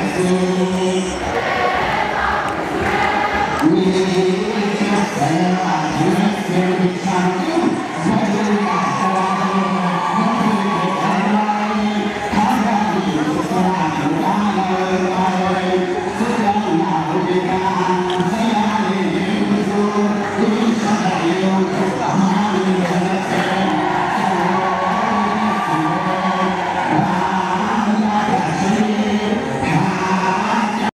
ሀ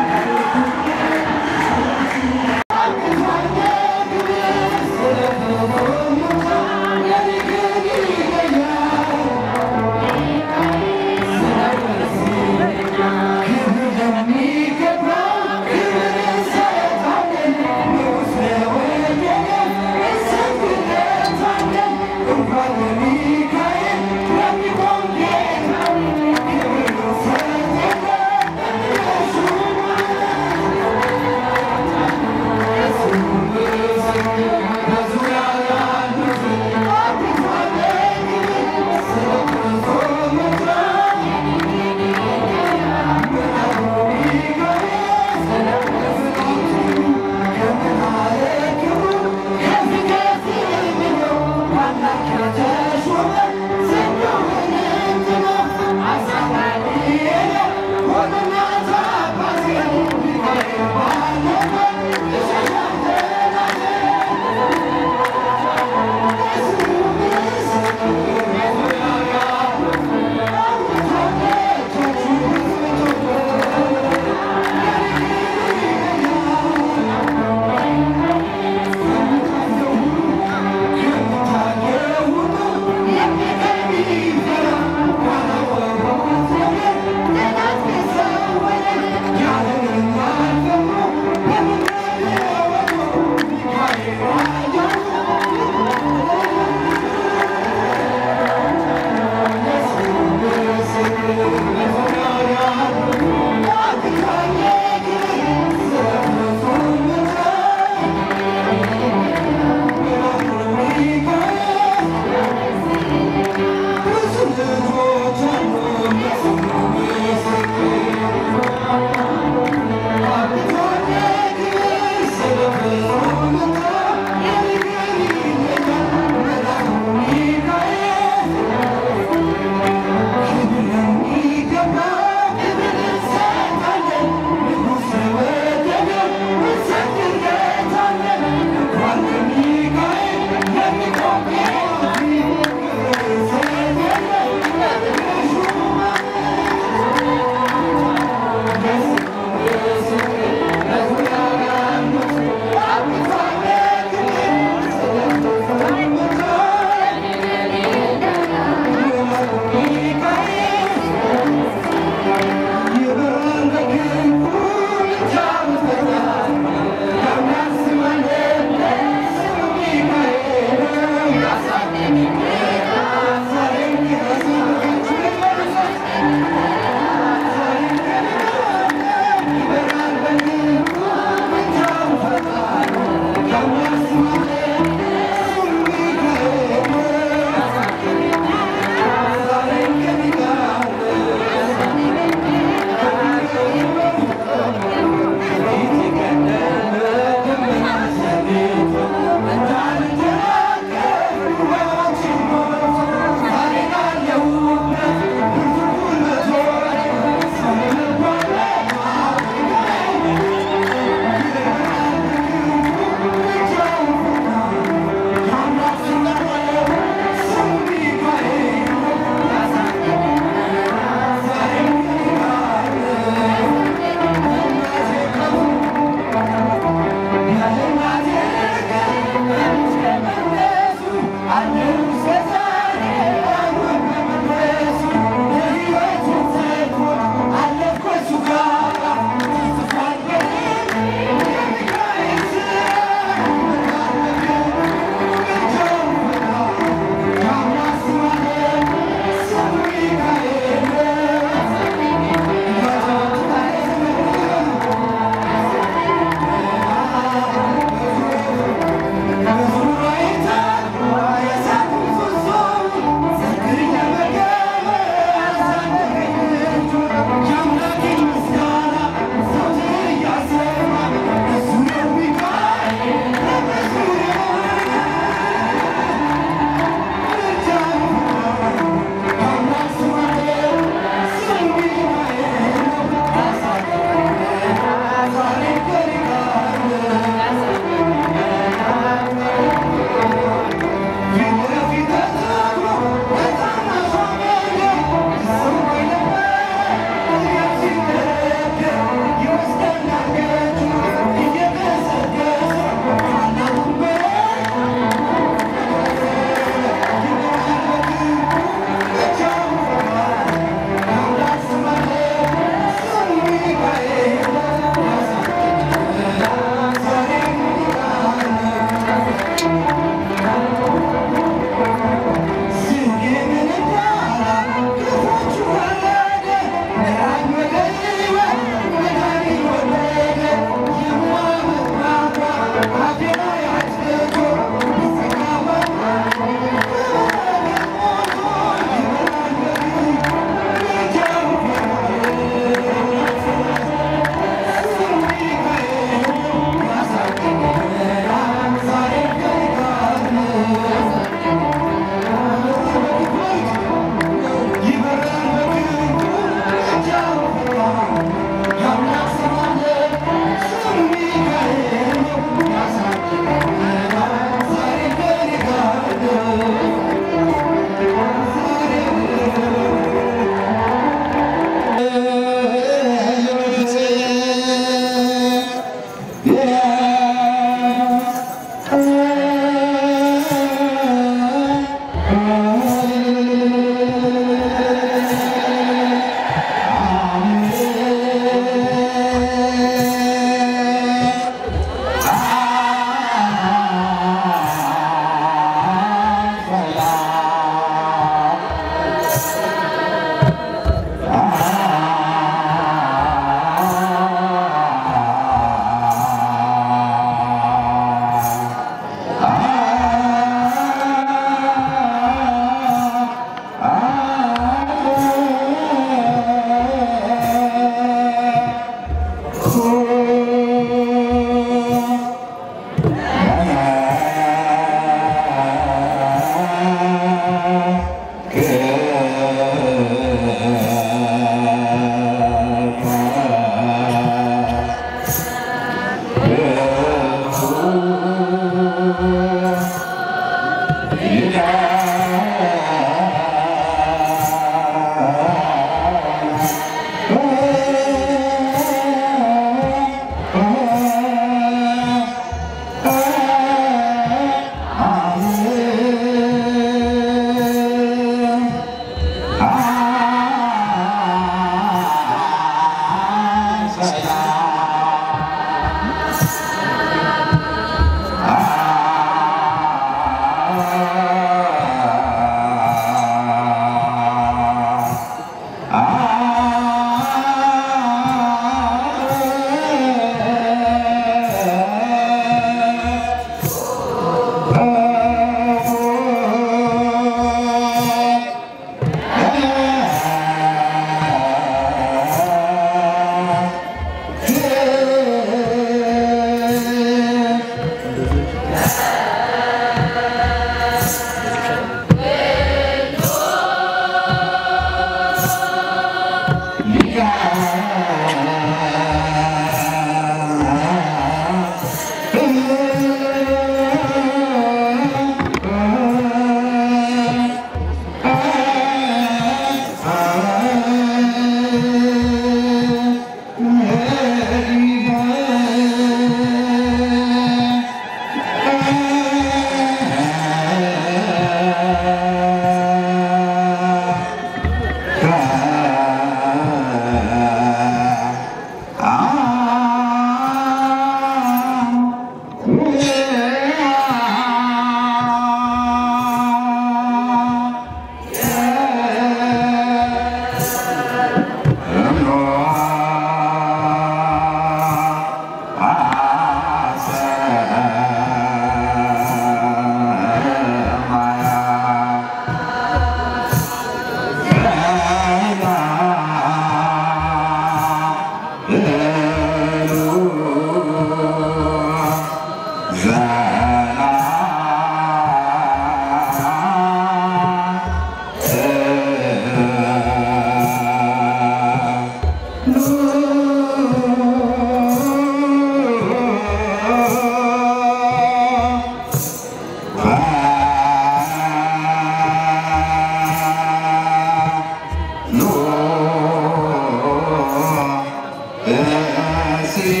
ሲ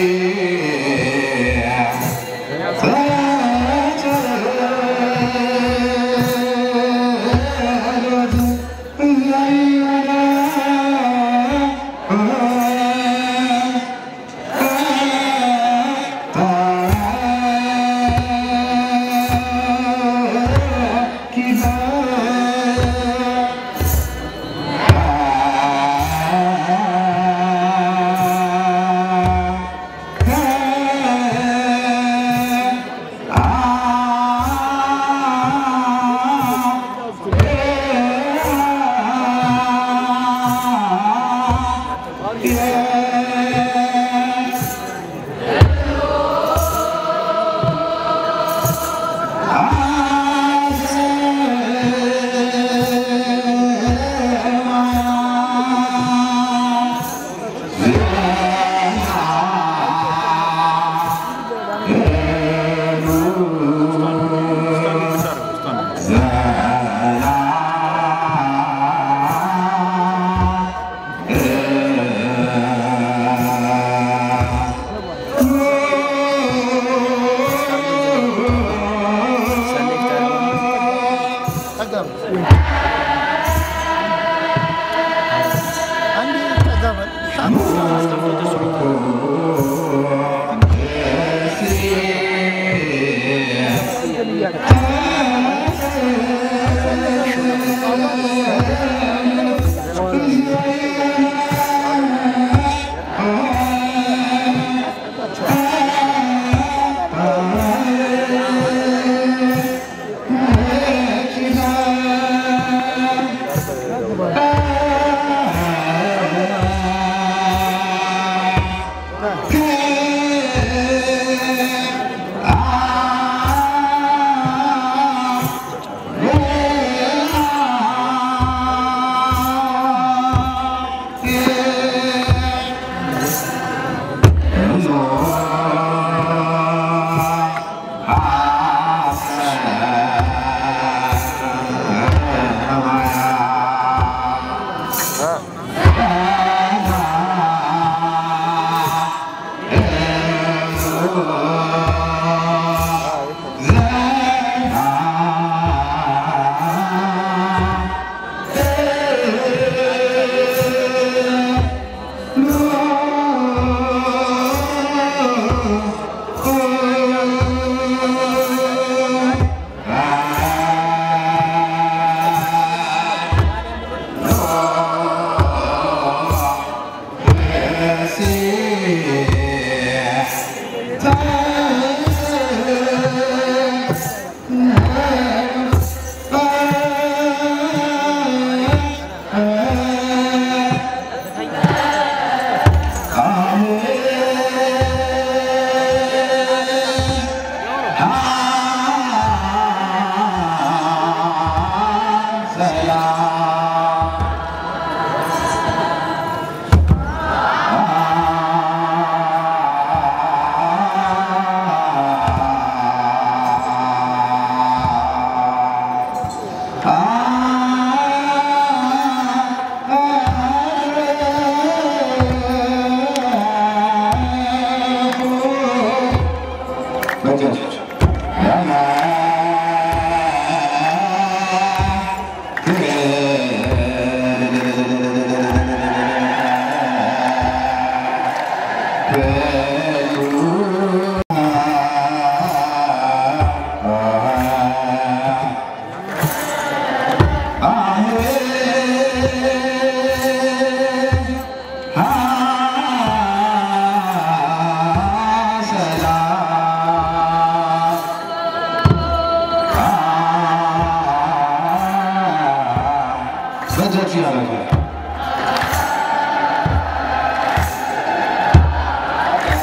ያደርጋል።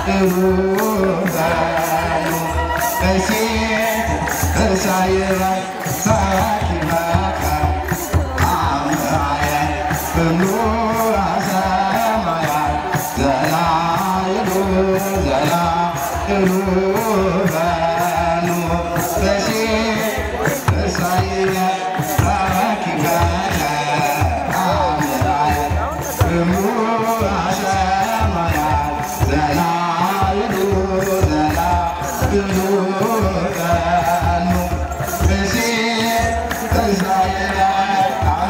እሩባኑ በሴት እሳይባይ ሳኪባካ አምራየ በኑራ ሰማያ ዘላይሉ ዘላይሉ ባኑ በሴት እሳይባይ ሳኪባካ አምራየ በኑራ ሰማያ ዘላይሉ ዘላይሉ ባኑ በሴት እሳይባይ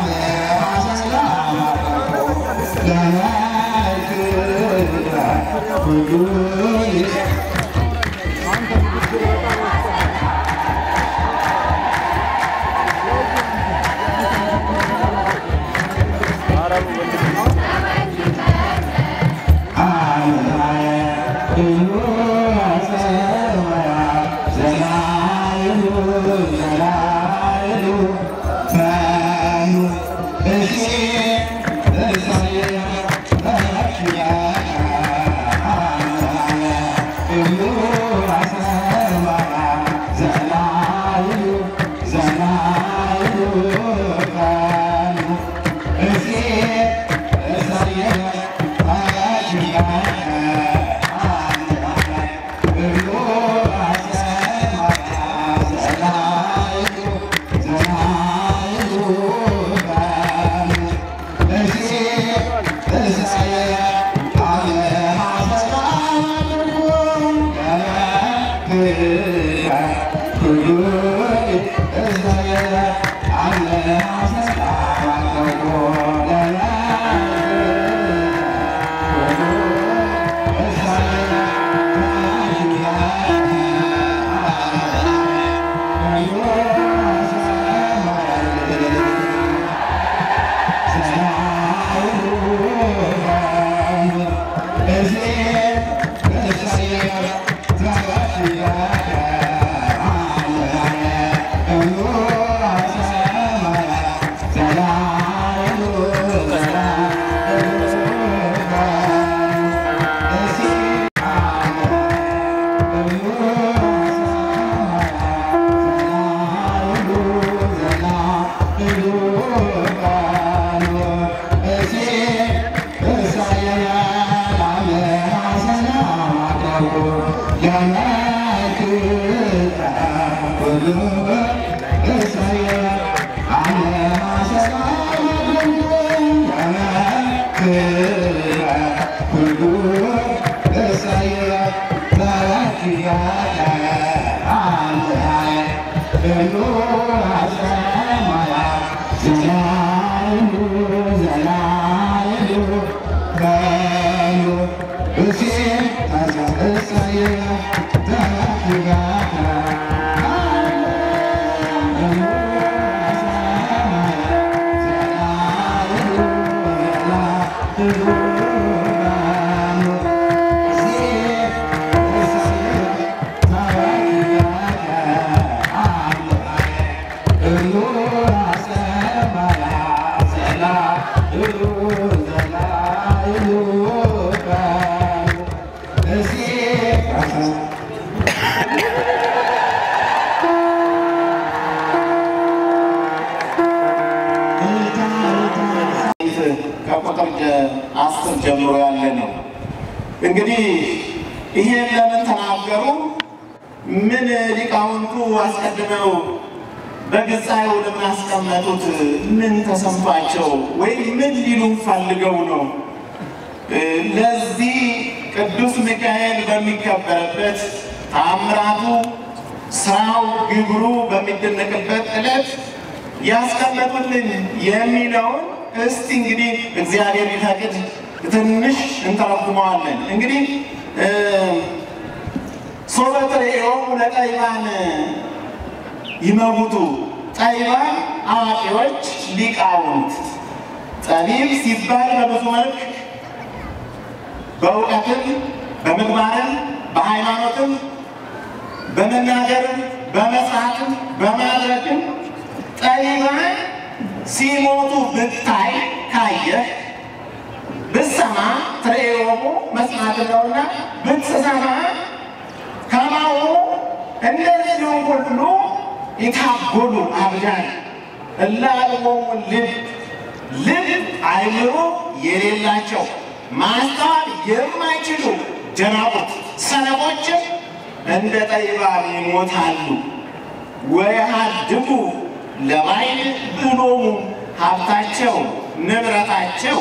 ከቁጥር አስር ጀምሮ ያለ ነው። እንግዲህ ይሄን ለምን ተናገሩ? ምን ሊቃውንቱ አስቀድመው በግጻዩ ለማስቀመጡት ምን ተሰምቷቸው ወይም ምን ሊሉ ፈልገው ነው? ለዚህ ቅዱስ ሚካኤል በሚከበርበት ተአምራቱ፣ ስራው፣ ግብሩ በሚደነቅበት ዕለት ያስቀመጡልን የሚለውን እስቲ እንግዲህ እግዚአብሔር ቢፈቅድ ትንሽ እንተረጉመዋለን። እንግዲህ ሶበ ትሬኦሙ ለጠቢባን ይመውቱ ጠቢባን አዋቂዎች ሊቃውንት ጠቢብ ሲባል በብዙ መልክ በእውቀትም በምግባርም በሃይማኖትም በመናገርም በመስራትም በማድረግም ጠቢባን ሲሞቱ ብታይ ካየህ ብትሰማ ትሬዮሙ መስማት ነውና ብትሰማ ከማሁ እንደዚሁ ሁሉ የታጎሉ አብዳን እላልሞሙ ልብ ልብ አይምሮ የሌላቸው ማስተዋል የማይችሉ ደናቁት ሰነፎችም እንደ ጠቢባን ይሞታሉ። ወየሃድጉ ለባዕድ ብሎሙ ሀብታቸው ንብረታቸው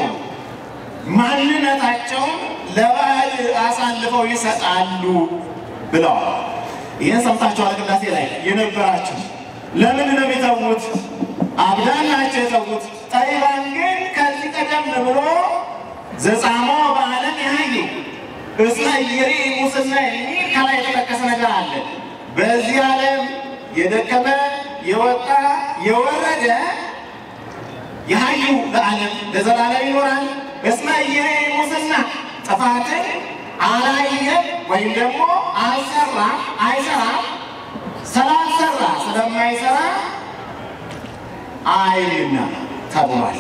ማንነታቸውን ለባዕድ አሳልፈው ይሰጣሉ ብለዋል። ይህን ሰምታችኋል። ቅዳሴ ላይ የነበራችሁ ለምን ነው የተዉት? አብዳን ናቸው የተዉት። ጠቢባን ግን ከዚህ ቀደም ብሎ ዘጻሞ በዓለም ያዩ እስመ ይሪ ሙስና የሚል ከላይ የተጠቀሰ ነገር አለ። በዚህ ዓለም የደከመ የወጣ የወረደ የሀዩ ለዓለም ለዘላለም ይኖራል። እስመ ይሪ ሙስና ጥፋትን አላየም ወይም ደግሞ አልሰራም አይሰራም። ስላልሰራ ስለማይሰራ አይልና ተብሏል።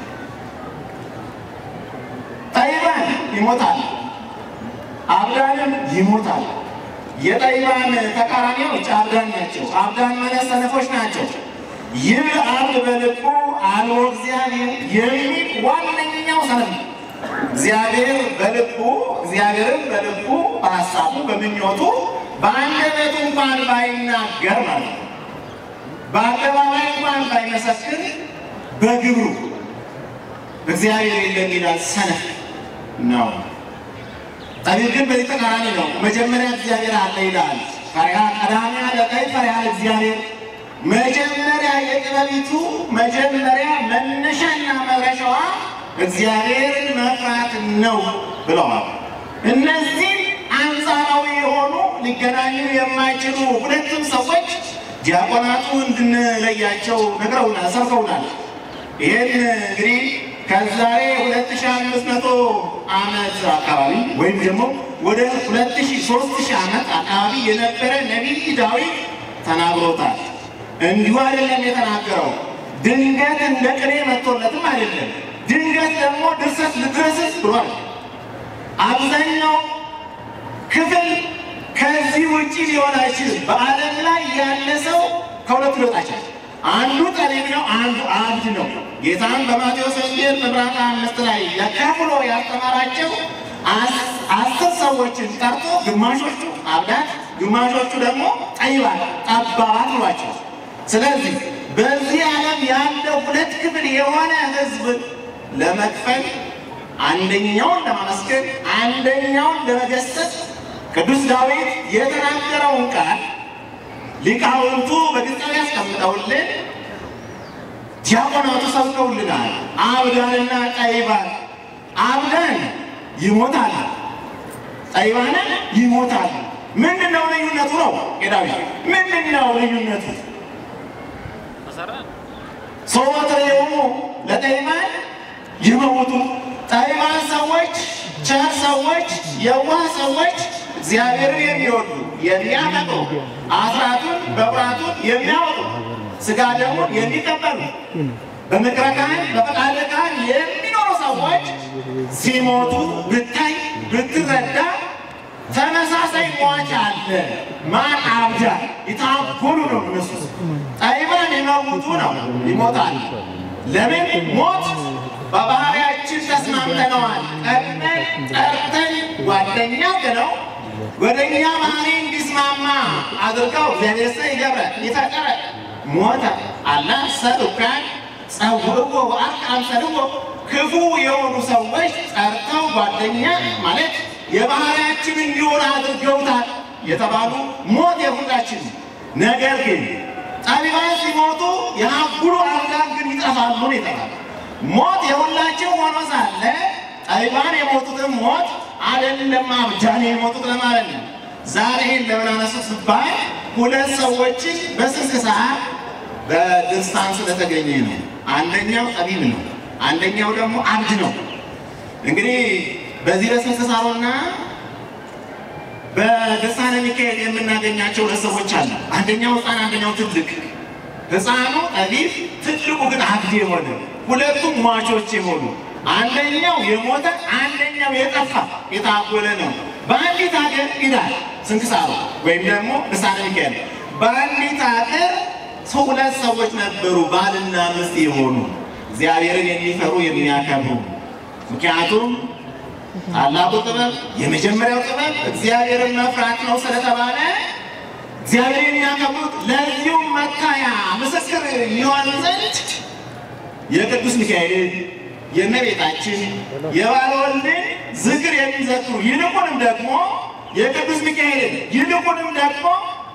ጠቢባን ይሞታል፣ አብዳንም ይሞታል። የጠቢባን ተቃራኒዎች አብዳን ናቸው። አብዳን ማለት ሰነፎች ናቸው። ይህ አብድ በልቡ አልቦ እግዚአብሔር የሚል ዋነኛው ሰነፍ ነው። እግዚአብሔር በልቡ እግዚአብሔርን በልቡ በሀሳቡ በምኞቱ በአንደበቱ እንኳን ባይናገር ማለት ነው። በአደባባይ እንኳን ባይመሰክር በግብሩ እግዚአብሔር የለም ይላል። ሰነፍ ነው። ጠቢብ ግን በዚህ ተቃራኒ ነው። መጀመሪያ እግዚአብሔር አለ ይላል። ፈሪሃ ቀዳሚያ ለጠቢብ ፈሪሃ እግዚአብሔር መጀመሪያ የጥበቢቱ መጀመሪያ መነሻና መድረሻዋ እግዚአብሔርን መፍራት ነው ብለዋል። እነዚህ አንጻራዊ የሆኑ ሊገናኙ የማይችሉ ሁለቱም ሰዎች ዲያቆናቱ እንድንለያቸው ነግረውናል፣ ሰርተውናል። ይህን እንግዲህ ከዛሬ 2500 ዓመት አካባቢ ወይም ደግሞ ወደ 2000 ዓመት አካባቢ የነበረ ነቢይ ዳዊት ተናግሮታል። እንዲሁ አይደለም የተናገረው፣ ድንገት እንደ ቅኔ መጥቶለትም አይደለም። ድንገት ደግሞ ድርሰት ልድረስስ ብሏል። አብዛኛው ክፍል ከዚህ ውጭ ሊሆን አይችልም። በዓለም ላይ ያለ ሰው ከሁለቱ ሊወጣ ይችላል። አንዱ ጠቢብ ነው፣ አንዱ አብድ ነው። ጌታን በማቴዎስ ወንጌል ምዕራፍ አምስት ላይ ከፍሎ ያስተማራቸው አስር ሰዎችን ጠርቶ ግማሾቹ አብዳት፣ ግማሾቹ ደግሞ ጠይባን ጠባባት ብሏቸው። ስለዚህ በዚህ ዓለም ያለው ሁለት ክፍል የሆነ ሕዝብ ለመክፈል አንደኛውን ለማመስገን አንደኛውን ለመገሰጽ ቅዱስ ዳዊት የተናገረውን ቃል ሊቃውንቱ በግልጽ ያስቀምጠውልን ዲያቆናቱ ሰብከውልናል። አብዳንና ጠቢባን አብዳን ይሞታል፣ ጠቢባን ይሞታል። ምንድን ነው ልዩነቱ? ነው ዳዊት ምንድን ነው ልዩነቱ? ሶወትሬሙ ለጠቢባን ይመውቱ ጠቢባን ሰዎች፣ ቸር ሰዎች፣ የዋህ ሰዎች እግዚአብሔርን የሚወዱ የሚያፈቅሩ አስራቱን በኩራቱን የሚያወጡ ስጋ ደሙን የሚቀበሉ በምክረ ካህን በፈቃደ ካህን የሚኖሩ ሰዎች ሲሞቱ ብታይ ብትረዳ ተመሳሳይ ሟች አለ። ማን አብዳ ይታጎሉ ነው እነሱ። ጠቢባን የመውቱ ነው ይሞታል። ለምን ሞት በባህሪያችን ተስማምተነዋል። ቀድመን ጠርተን ጓደኛ ብለው ወደ እኛ ባህሪ እንዲስማማ አድርገው እግዚአብሔር ሰ ይገብረ ይፈጠረ ሞተ አላ ሰዱካን ጸውዕዎ ወአርቅ አምሰልዎ ክፉ የሆኑ ሰዎች ጠርተው ጓደኛ ማለት የባህሪያችን እንዲሆን አድርገውታል የተባሉ ሞት የሁላችን። ነገር ግን ጠቢባን ሲሞቱ የሀጉሉ አብዳን ግን ይጠፋሉ ነው የተባለ። ሞት የሁላችን ሆኖ ሳለ ጠቢባን የሞቱትን ሞት አይደለም አብዳን የሞቱት ለማለት ነው። ዛሬ ይህን ለምን አነሱት ሲባል ሁለት ሰዎችን በስንክሳር በድርሳን ስለተገኘ ነው። አንደኛው ጠቢብ ነው፣ አንደኛው ደግሞ አብድ ነው። እንግዲህ በዚህ በስንክሳሩና በድርሳነ ሚካኤል የምናገኛቸው ሁለት ሰዎች አሉ። አንደኛው ሕፃን፣ አንደኛው ትልቅ። ሕፃኑ ጠቢብ፣ ትልቁ ግን አብድ የሆነ ሁለቱም ሟቾች የሆኑ አንደኛው የሞተ አንደኛው የጠፋ የታጎለ ነው። በአንዲት ሀገር ይላል ስንክሳሩ ወይም ደግሞ ልሳነ ሚካኤል በአንዲት ሀገር ሰው ሁለት ሰዎች ነበሩ፣ ባልና ሚስት የሆኑ እግዚአብሔርን የሚፈሩ የሚያከብሩ። ምክንያቱም ታላቁ ጥበብ የመጀመሪያው ጥበብ እግዚአብሔርን መፍራት ነው ስለተባለ እግዚአብሔር የሚያከብሩት ለዚሁም መታያ ምስክር ይሆን ዘንድ የቅዱስ ሚካኤልን የእመቤታችን የባለወልድን ዝክር የሚዘክሩ ይልቁንም ደግሞ የቅዱስ ሚካኤልን ይልቁንም ደግሞ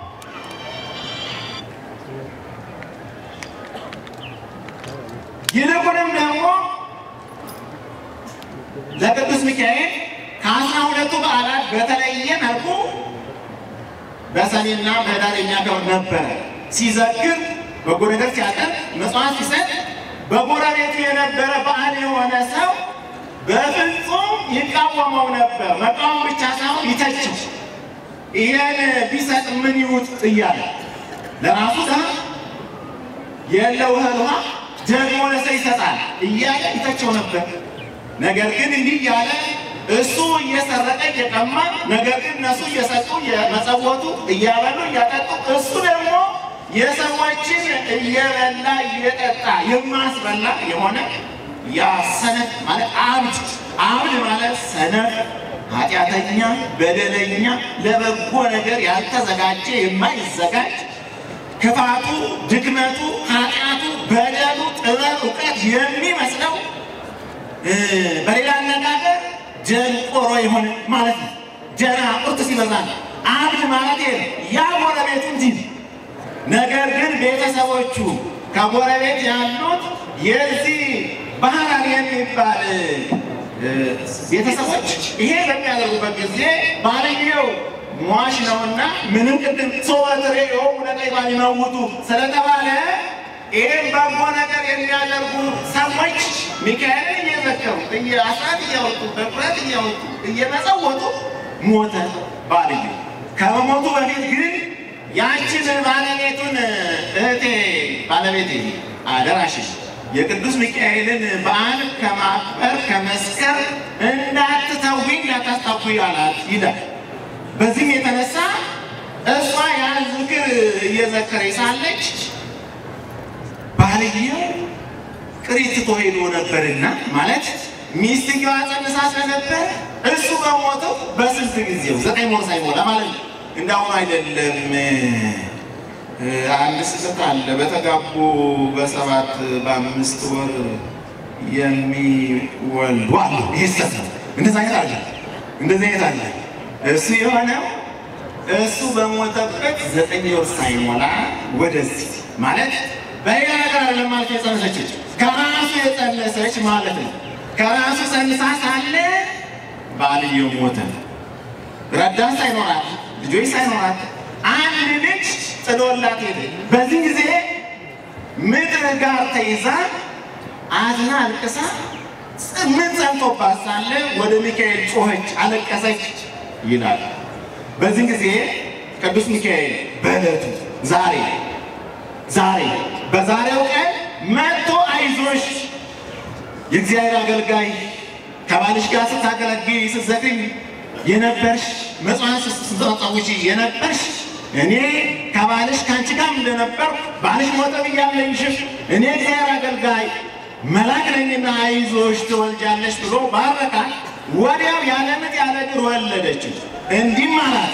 ይልቁንም ደግሞ ለቅዱስ ሚካኤል ከአስራ ሁለቱ በዓላት በተለየ መልኩ በሰኔና በህዳር የሚያከብር ነበረ። ሲዘክር በጎ ነገር ሲያቀርብ መጽዋዕት ሲሰጥ በጎረቤቱ የነበረ በዓል የሆነ ሰው በፍጹም ይቃወመው ነበር። መቃወም ብቻ ሳይሆን ይተችው። ይህን ቢሰጥ ምን ይውጥ እያለ ለራሱ ድሃ የለው እህል ውሃ ደግሞ ለሰው ይሰጣል እያለ ይተቸው ነበር። ነገር ግን እንዲህ እያለ እሱ እየሰረቀ እየቀማ ነገር ግን እነሱ እየሰጡ የመጸወቱ እያበሉ እያጠጡ እሱ ደግሞ የሰዎችን እየበላ እየጠጣ የማስበላ የሆነ ያ ሰነፍ ማለት አብድ አብድ ማለት ሰነፍ ኃጢአተኛ በደለኛ ለበጎ ነገር ያልተዘጋጀ የማይዘጋጅ ክፋቱ ድክመቱ ኃጢአቱ በደሉ ጥበብ እውቀት የሚመስለው በሌላ አነጋገር ደንቆሮ የሆነ ማለት ነው። ደናቁርት ሲበዛ ነው። አብድ ማለት ይሄ ያ ጎረቤቱ እንጂ ነገር ግን ቤተሰቦቹ ከጎረቤት ያሉት የዚህ ባህራን የሚባል ቤተሰቦች ይሄ በሚያደርጉበት ጊዜ ባልየው ሟች ነውና ምንም ቅድም ሶበትሬ የሆኑ ነቀይ ባሊመውቱ ስለተባለ ይህም በጎ ነገር የሚያደርጉ ሰዎች ሚካኤልን እየዘከሩ አስራት እያወጡ በኩራት እያወጡ እየመጸወቱ ሞተ ባልየው። ከመሞቱ በፊት ግን ያችን ባለቤቱን እህቴ ባለቤቴ አደራሽን የቅዱስ ሚካኤልን በዓል ከማክበር ከመስከር እንዳትተዊ እንዳታስታዊ አላት ይላል። በዚህም የተነሳ እሷ ያን ዝክር እየዘከረች ሳለች ባልየው ቅሪት ትቶ ሄዶ ነበርና ማለት ሚስትየዋ ጸንሳ ስለነበር እሱ በሞተው በስንት ጊዜው ዘጠኝ ወር ሳይሞላ ማለት ነው። እንዳሁኑ አይደለም። አንድ ስህተት አለ። በተጋቡ በሰባት በአምስት ወር የሚወልዱ አሉ። ይህ ስህተት ነው። እንደዛ አይነት አለ። እንደዚህ አይነት አለ። እሱ የሆነው እሱ በሞተበት ዘጠኝ ወር ሳይሞላ ወደዚህ ማለት በሌላ ነገር አይደለም ማለት የጸነሰች ከራሱ የጸነሰች ማለት ነው። ከራሱ ጸንሳ ሳለ ባልየው ሞተ። ረዳት ሳይኖራት ልጆች ሳይኖራት አንድ ልጅ ጥሎላት ሄደ። በዚህ ጊዜ ምድር ጋር ተይዛ አዝና አልቅሳ ምን ጸንቶባት ሳለ ወደ ሚካኤል ጮኸች፣ አለቀሰች ይላል። በዚህ ጊዜ ቅዱስ ሚካኤል በዕለቱ ዛሬ ዛሬ በዛሬው ቀን መጥቶ አይዞሽ የእግዚአብሔር አገልጋይ ከባልሽ ጋር ስታገለግይ ስትዘግኝ የነበርሽ መጽዋዕት ስትጸውጪ የነበርሽ እኔ ከባልሽ ከአንቺ ጋር እንደነበር ባልሽ ሞተ ብያለኝሽም እኔ እግዚአብሔር አገልጋይ መልአክ ነኝና አይዞሽ ትወልጃለሽ ብሎ ባረካት። ወዲያው ያለ ምጥ ያለ ድር ወለደችው። እንዲህም አላት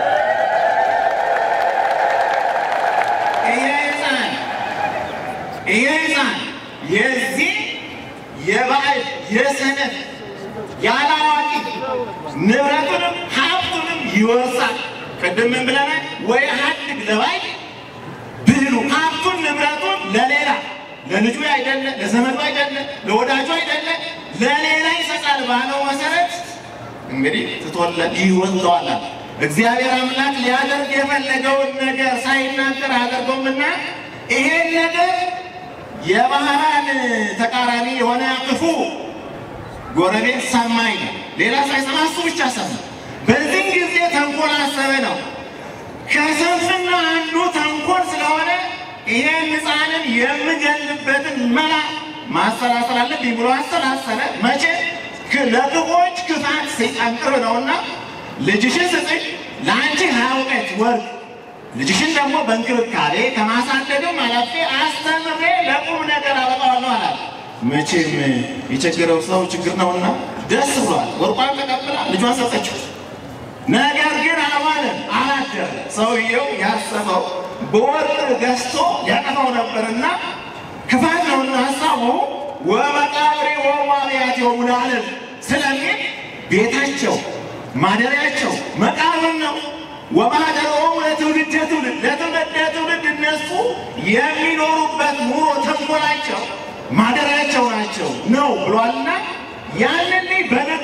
ይሄ ሕፃን ይሄ ሕፃን የዚህ የባዕድ የሰነፍ ያላዋቂ ንብረቱንም ሀብቱንም ይወርሳል። ቅድም ምን ብለናል? ወይ ሀድግ ለባዕድ ብሉ ሀብቱን ንብረቱን ለሌላ ለልጁ አይደለ፣ ለዘመዱ አይደለ፣ ለወዳጁ አይደለ፣ ለሌላ ይሰጣል ባለው መሰረት እንግዲህ ትቶለት ይወስደዋል። እግዚአብሔር አምላክ ሊያደርግ የፈለገውን ነገር ሳይናገር አያደርገውምና ይሄን ነገር የባህራን ተቃራኒ የሆነ ክፉ ጎረቤት ሰማኝ ነው። ሌላ ሳይሰማ እሱ ብቻ ሰማ። በዚህ ጊዜ ተንኮል አሰበ ነው። ከስንፍና አንዱ ተንኮል ስለሆነ ይሄን ሕፃንን የምገልበትን መላ ማሰላሰል አለብኝ ብሎ አሰላሰለ። መቼ ለክፎች ክፋት ሰይጣን ቅርብ ነውና ልጅሽን ስጥኝ ለአንቺ ሀያ ውቀት ወርቅ ልጅሽን ደግሞ በእንክብካቤ ከማሳደግም አላፌ አስተምሬ ለቁም ነገር አበቃዋለሁ አላት። መቼም የቸገረው ሰው ችግር ነውና ደስ ብሏል። ወርቋን ተቀብላ ልጇን ሰጠችው። ነገር ግን አልዋለም፣ አላደረ። ሰውየው ያሰበው በወርቅ ገዝቶ ያጠፋው ነበርና ክፋት ነውና ሀሳቡ ወመቃብሬ ወዋቢያት የሙላለም ስለሚል ቤታቸው ማደሪያቸው መቃብር ነው። ወማደሮም ለትውልድ ትውልድ ለትውልድ ለትውልድ እነሱ የሚኖሩበት ኑሮ ተንኮላቸው ማደሪያቸው ናቸው ነው ብሏልና ያንን ልጅ በልኩ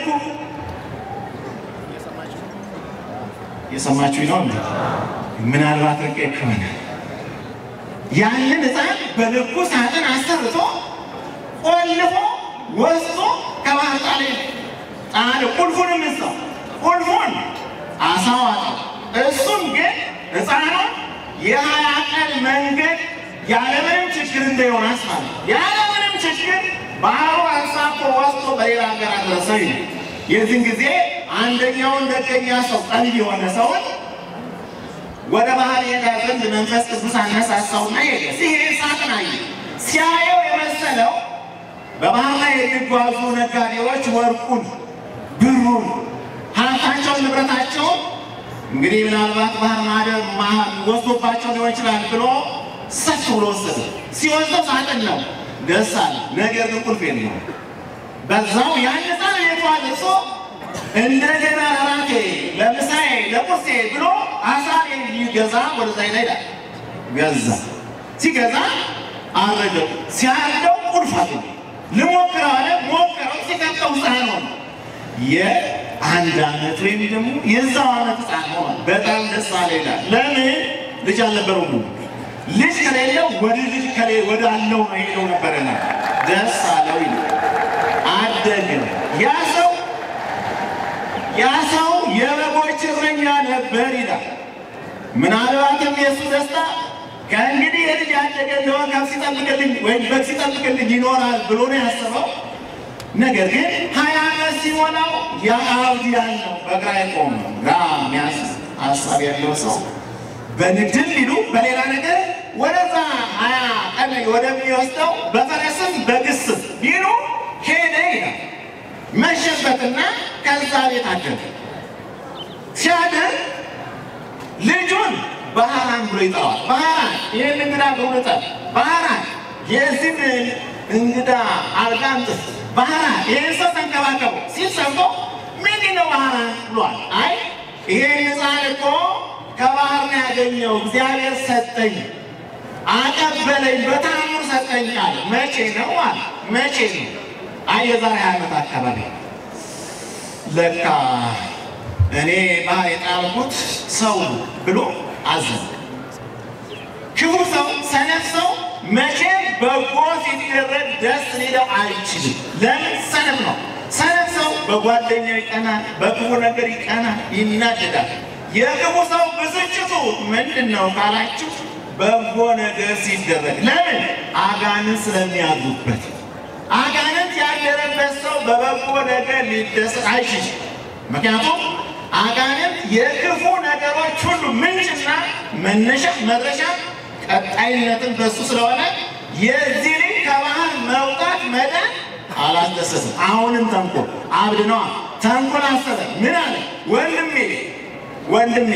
የሰማችሁ ነው እንዴ? ምናልባት ርቄ ከሆነ ያንን ሕፃን በልኩ ሳጥን አሰርቶ ቆልፎ ወስዶ ከባህር ጣለ ጣለ። ቁልፉንም እዛው ቁልፉን አሳዋጠው። እሱም ግን ሕፃኑን የሀያ ቀን መንገድ ያለምንም ችግር እንደ ዮናስ ማለት ያለምንም ችግር ባህሩ አንሳፎ ወስዶ በሌላ ሀገር አደረሰው ይላል። የዚህን ጊዜ አንደኛውን ደገኛ ሰው ጠቢብ የሆነ ሰውን ወደ ባህር የሄዳ ዘንድ መንፈስ ቅዱስ አነሳሳውና ሄደ። ሲሄድ ሳጥን አየ። ሲያየው የመሰለው በባህር ላይ የሚጓዙ ነጋዴዎች ወርቁን፣ ብሩን፣ ሀብታቸውን፣ ንብረታቸውን እንግዲህ ምናልባት ባህር ማደር ወስዶባቸው ሊሆን ይችላል ብሎ ሰፍ ብሎ ወሰደ። ሲወስደው ሳጥን ነው። ደስ አለ። ነገር ግን ቁልፍ የለውም። በዛው ያን ሕፃን ቤቱ አድርሶ እንደገና ራቴ ለምሳዬ ለቁርሴ ብሎ አሳ ሊገዛ ወደዛ ይሄዳል። ገዛ ሲገዛ አረደው። ሲያርደው ቁልፍ አገኘ። ልሞክረው አለ። ሞክረው ሲከፍተው ሕፃን ሆነ። የአንድ ዓመት ወይም ደግሞ የዛው ዓመት ሕፃን ሆኗል። በጣም ደስ አለ ይላል። ለምን ልጅ አልነበረውም? ልጅ ከሌለው ወደ ልጅ ከሌ ወደ አለው ነው ሄደው ነበረና ደስ አለው ይላል። አደገ። ያ ሰው ያ ሰው የበጎች እረኛ ነበር ይላል። ምናልባትም የእሱ ደስታ ከእንግዲህ የልጅ ያደገ እንደሆነ ከብት ሲጠብቅልኝ ወይም በግ ሲጠብቅልኝ ይኖራል ብሎ ነው ያሰበው። ነገር ግን ሀያ ዓመት ሲሞላው የአብዲያን ነው በግራ የቆመ ግራ ሚያስ ሀሳብ ያለው ሰው በንግድም ቢሉ በሌላ ነገር ወደዛ ሀያ ቀን ወደሚወስደው በፈረስም በግስም ቢሉ ሄደ ይላል። መሸበትና ከዛ ቤት አደረ። ሲያድር ልጁን ባህራን ብሎ ይጠራዋል። ባህራን ይህን እንግዳ በእውነታ ባህራን የዚህን እንግዳ አልጋ አምጥት፣ ባህራን ይህን ሰው ተንከባከቡ ሲል ሰምቶ ምንድን ነው ባህራን ብሏል። አይ ይሄን ሕፃን እኮ ከባህር ነው ያገኘው፣ እግዚአብሔር ሰጠኝ፣ አቀበለኝ፣ በታምር ሰጠኝ አለ። መቼ ነው አለ። መቼ ነው? አይ የዛሬ ዓመት አካባቢ ለካ እኔ ባህር የጣልኩት ሰው ብሎ አዘነ። ክፉ ሰው፣ ሰነፍ ሰው መቼም በጎ ሲደረግ ደስ ሊለው አይችልም። ለምን? ሰነፍ ነው። ሰነፍ ሰው በጓደኛው ይቀናል፣ በክፉ ነገር ይቀናል፣ ይናደዳል። የክፉ ሰው ብስጭቱ ምንድን ነው ካላችሁ፣ በጎ ነገር ሲደረግ ለምን? አጋንንት ስለሚያዙበት። አጋንንት ያደረበት ሰው በበጎ ነገር ሊደሰት አይችልም። ምክንያቱም አጋንንት የክፉ ነገሮች ሁሉ ምንጭና መነሻ መድረሻ ቀጣይነትን በሱ ስለሆነ የዚህ ልጅ ከባህር መውጣት መዳን አላስደሰትም። አሁንም ተንኮል አብድ ነዋ። ተንኮል አሰበ። ምን አለ? ወንድሜ ወንድሜ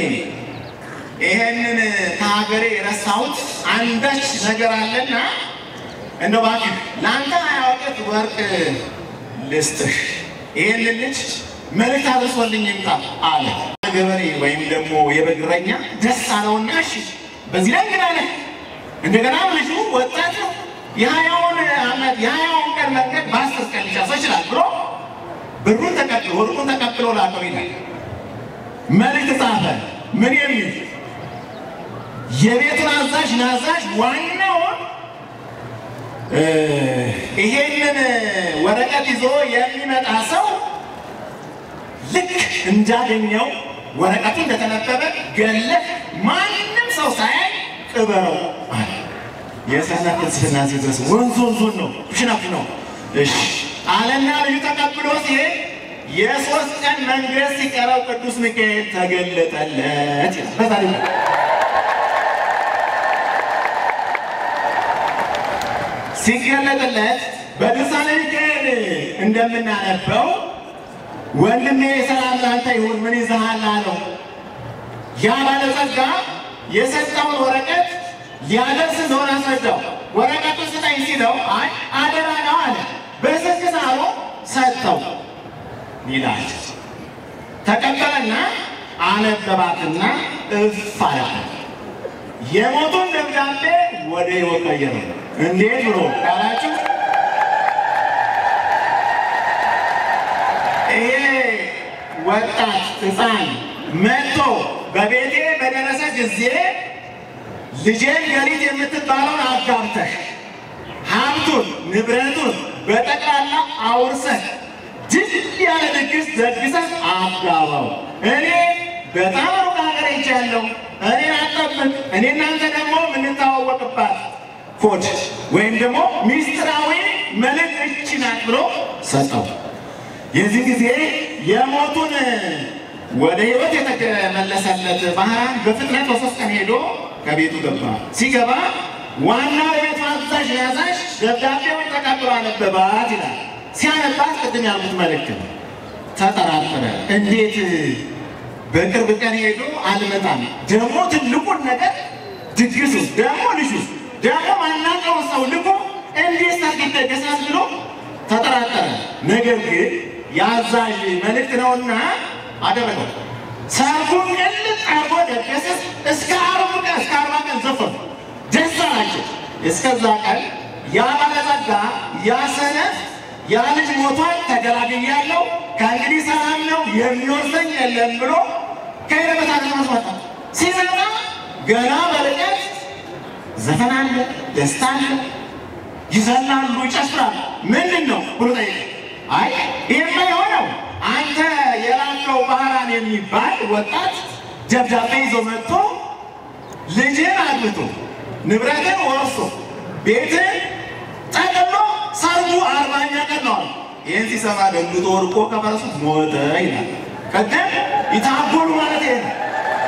ይሄንን ከሀገሬ የረሳሁት አንዳች ነገር አለና እንደው እባክህ ለአንተ ሀያ ወቄት ወርቅ ልስጥህ፣ ይሄንን ልጅ መልእክት አድርሶልኝ ይምጣ አለ። ገበሬ ወይም ደግሞ የበግ እረኛ ደስ አለውና እሺ፣ በዚህ ላይ እንግዳ ነህ፣ እንደገና ልጁ ወጣት ነው፣ የሀያውን ዓመት የሀያውን ቀን መንገድ በአስር ቀን ሊጨርሰው ይችላል ብሎ ብሩን ተቀብሎ ወርቁን ተቀብሎ ላከው ይላል። መልእክት ጻፈ። ምን የሚል የቤቱን አዛዥ ናዛዥ ዋናውን ይሄንን ወረቀት ይዞ የሚመጣ ሰው ልክ እንዳገኘው ወረቀቱ እንደተነበበ ገለህ ማንም ሰው ሳያይ ቅበረው አለ። የሰነፍ ፍልስፍና ሲድረስ ወንዝ ወንዙን ነው ኩሽናኩ ነው። እሺ አለና ልዩ ተቀብሎ ሲሄድ የሶስት ቀን መንገድ ሲቀረው ቅዱስ ሚካኤል ተገለጠለት ይላል በታሪክ ሲገለጥለት በድርሳነ ሚካኤል እንደምናነበው ወንድሜ ሰላም ላንተ ይሁን፣ ምን ይዘሃል አለው። ያ ባለጸጋ የሰጠውን ወረቀት ሊያደርስ እንደሆነ አስረዳው። ወረቀቱን ስጠኝ ሲለው አይ አደራ ነው አለ። በስልክ ሳሎ ሰጠው ይላል። ተቀበለና አነበባትና እፍ አላት። የሞቱን ደብዳቤ ወደ ሕይወት ቀየረ። እንዴት ብሎ ካላችሁ ይሄ ወጣት ሕፃን መጥቶ በቤቴ በደረሰ ጊዜ ልጄን ገሊት የምትባለውን አጋብተህ ሀብቱን ንብረቱን በጠቅላላ አውርሰህ ድል ያለ ድግስ ደግሰህ አጋባው። እኔ በጣም ሩቅ ሀገር ሄጃለሁ። እኔ አጠብቅ እኔ እናንተ ደግሞ የምንተዋወቅባት ኮድ ወይም ደግሞ ሚስጥራዊ መልእክት እቺ ናት ብሎ ሰጠው። የዚህ ጊዜ የሞቱን ወደ ሕይወት የተመለሰለት ባህራን በፍጥነት በሶስት ቀን ሄዶ ከቤቱ ገባ። ሲገባ ዋና የቤቱ አዛዥ ያዛዥ ደብዳቤውን ተቀብሎ አነበባት ይላል። ሲያነባት ቅድም ያልኩት መልእክት ነው። ተጠራጠረ። እንዴት በቅርብ ቀን ሄዶ አልመጣም፣ ደግሞ ትልቁን ነገር ድግሱ፣ ደግሞ ልጁ፣ ደግሞ ማናውቀውን ሰው ልኮ እንዴት ሰርግ ይደገሳል ብሎ ተጠራጠረ። ነገር ግን የአዛዥ መልእክት ነውና አደረገው። ሰርጉን ቅልጥ አርጎ ደገሰ። እስከ አርብ ቀን እስከ አርባ ቀን ዘፈኑ፣ ደስ አላቸው። እስከዛ ቀን ያ ባለጸጋ ያ ሰነፍ ያ ልጅ ሞቷል፣ ተገላግያለሁ፣ ከእንግዲህ ሰላም ነው የሚወርሰኝ የለም ብሎ ከሄደበት አገር ማስወጣ ሲመጣ ገና በርቀት ዘፈን አለ፣ ደስታ አለ፣ ይዘላሉ፣ ይጨፍራሉ። ምንድን ነው ብሎ ጠየቀ። አይ ይህማ የሆነው አንተ የላከው ባህራን የሚባል ወጣት ደብዳቤ ይዞ መጥቶ ልጅን አግብቶ ንብረትን ወርሶ ቤትን ጠቅሎ ሰርጉ አርባኛ ቀን ነው። ይህን ሲሰማ ደንግጦ ወድቆ ከፈረሱ ሞተ ይላል። ቀደም ይታጎሉ ማለት ይሄ ነው።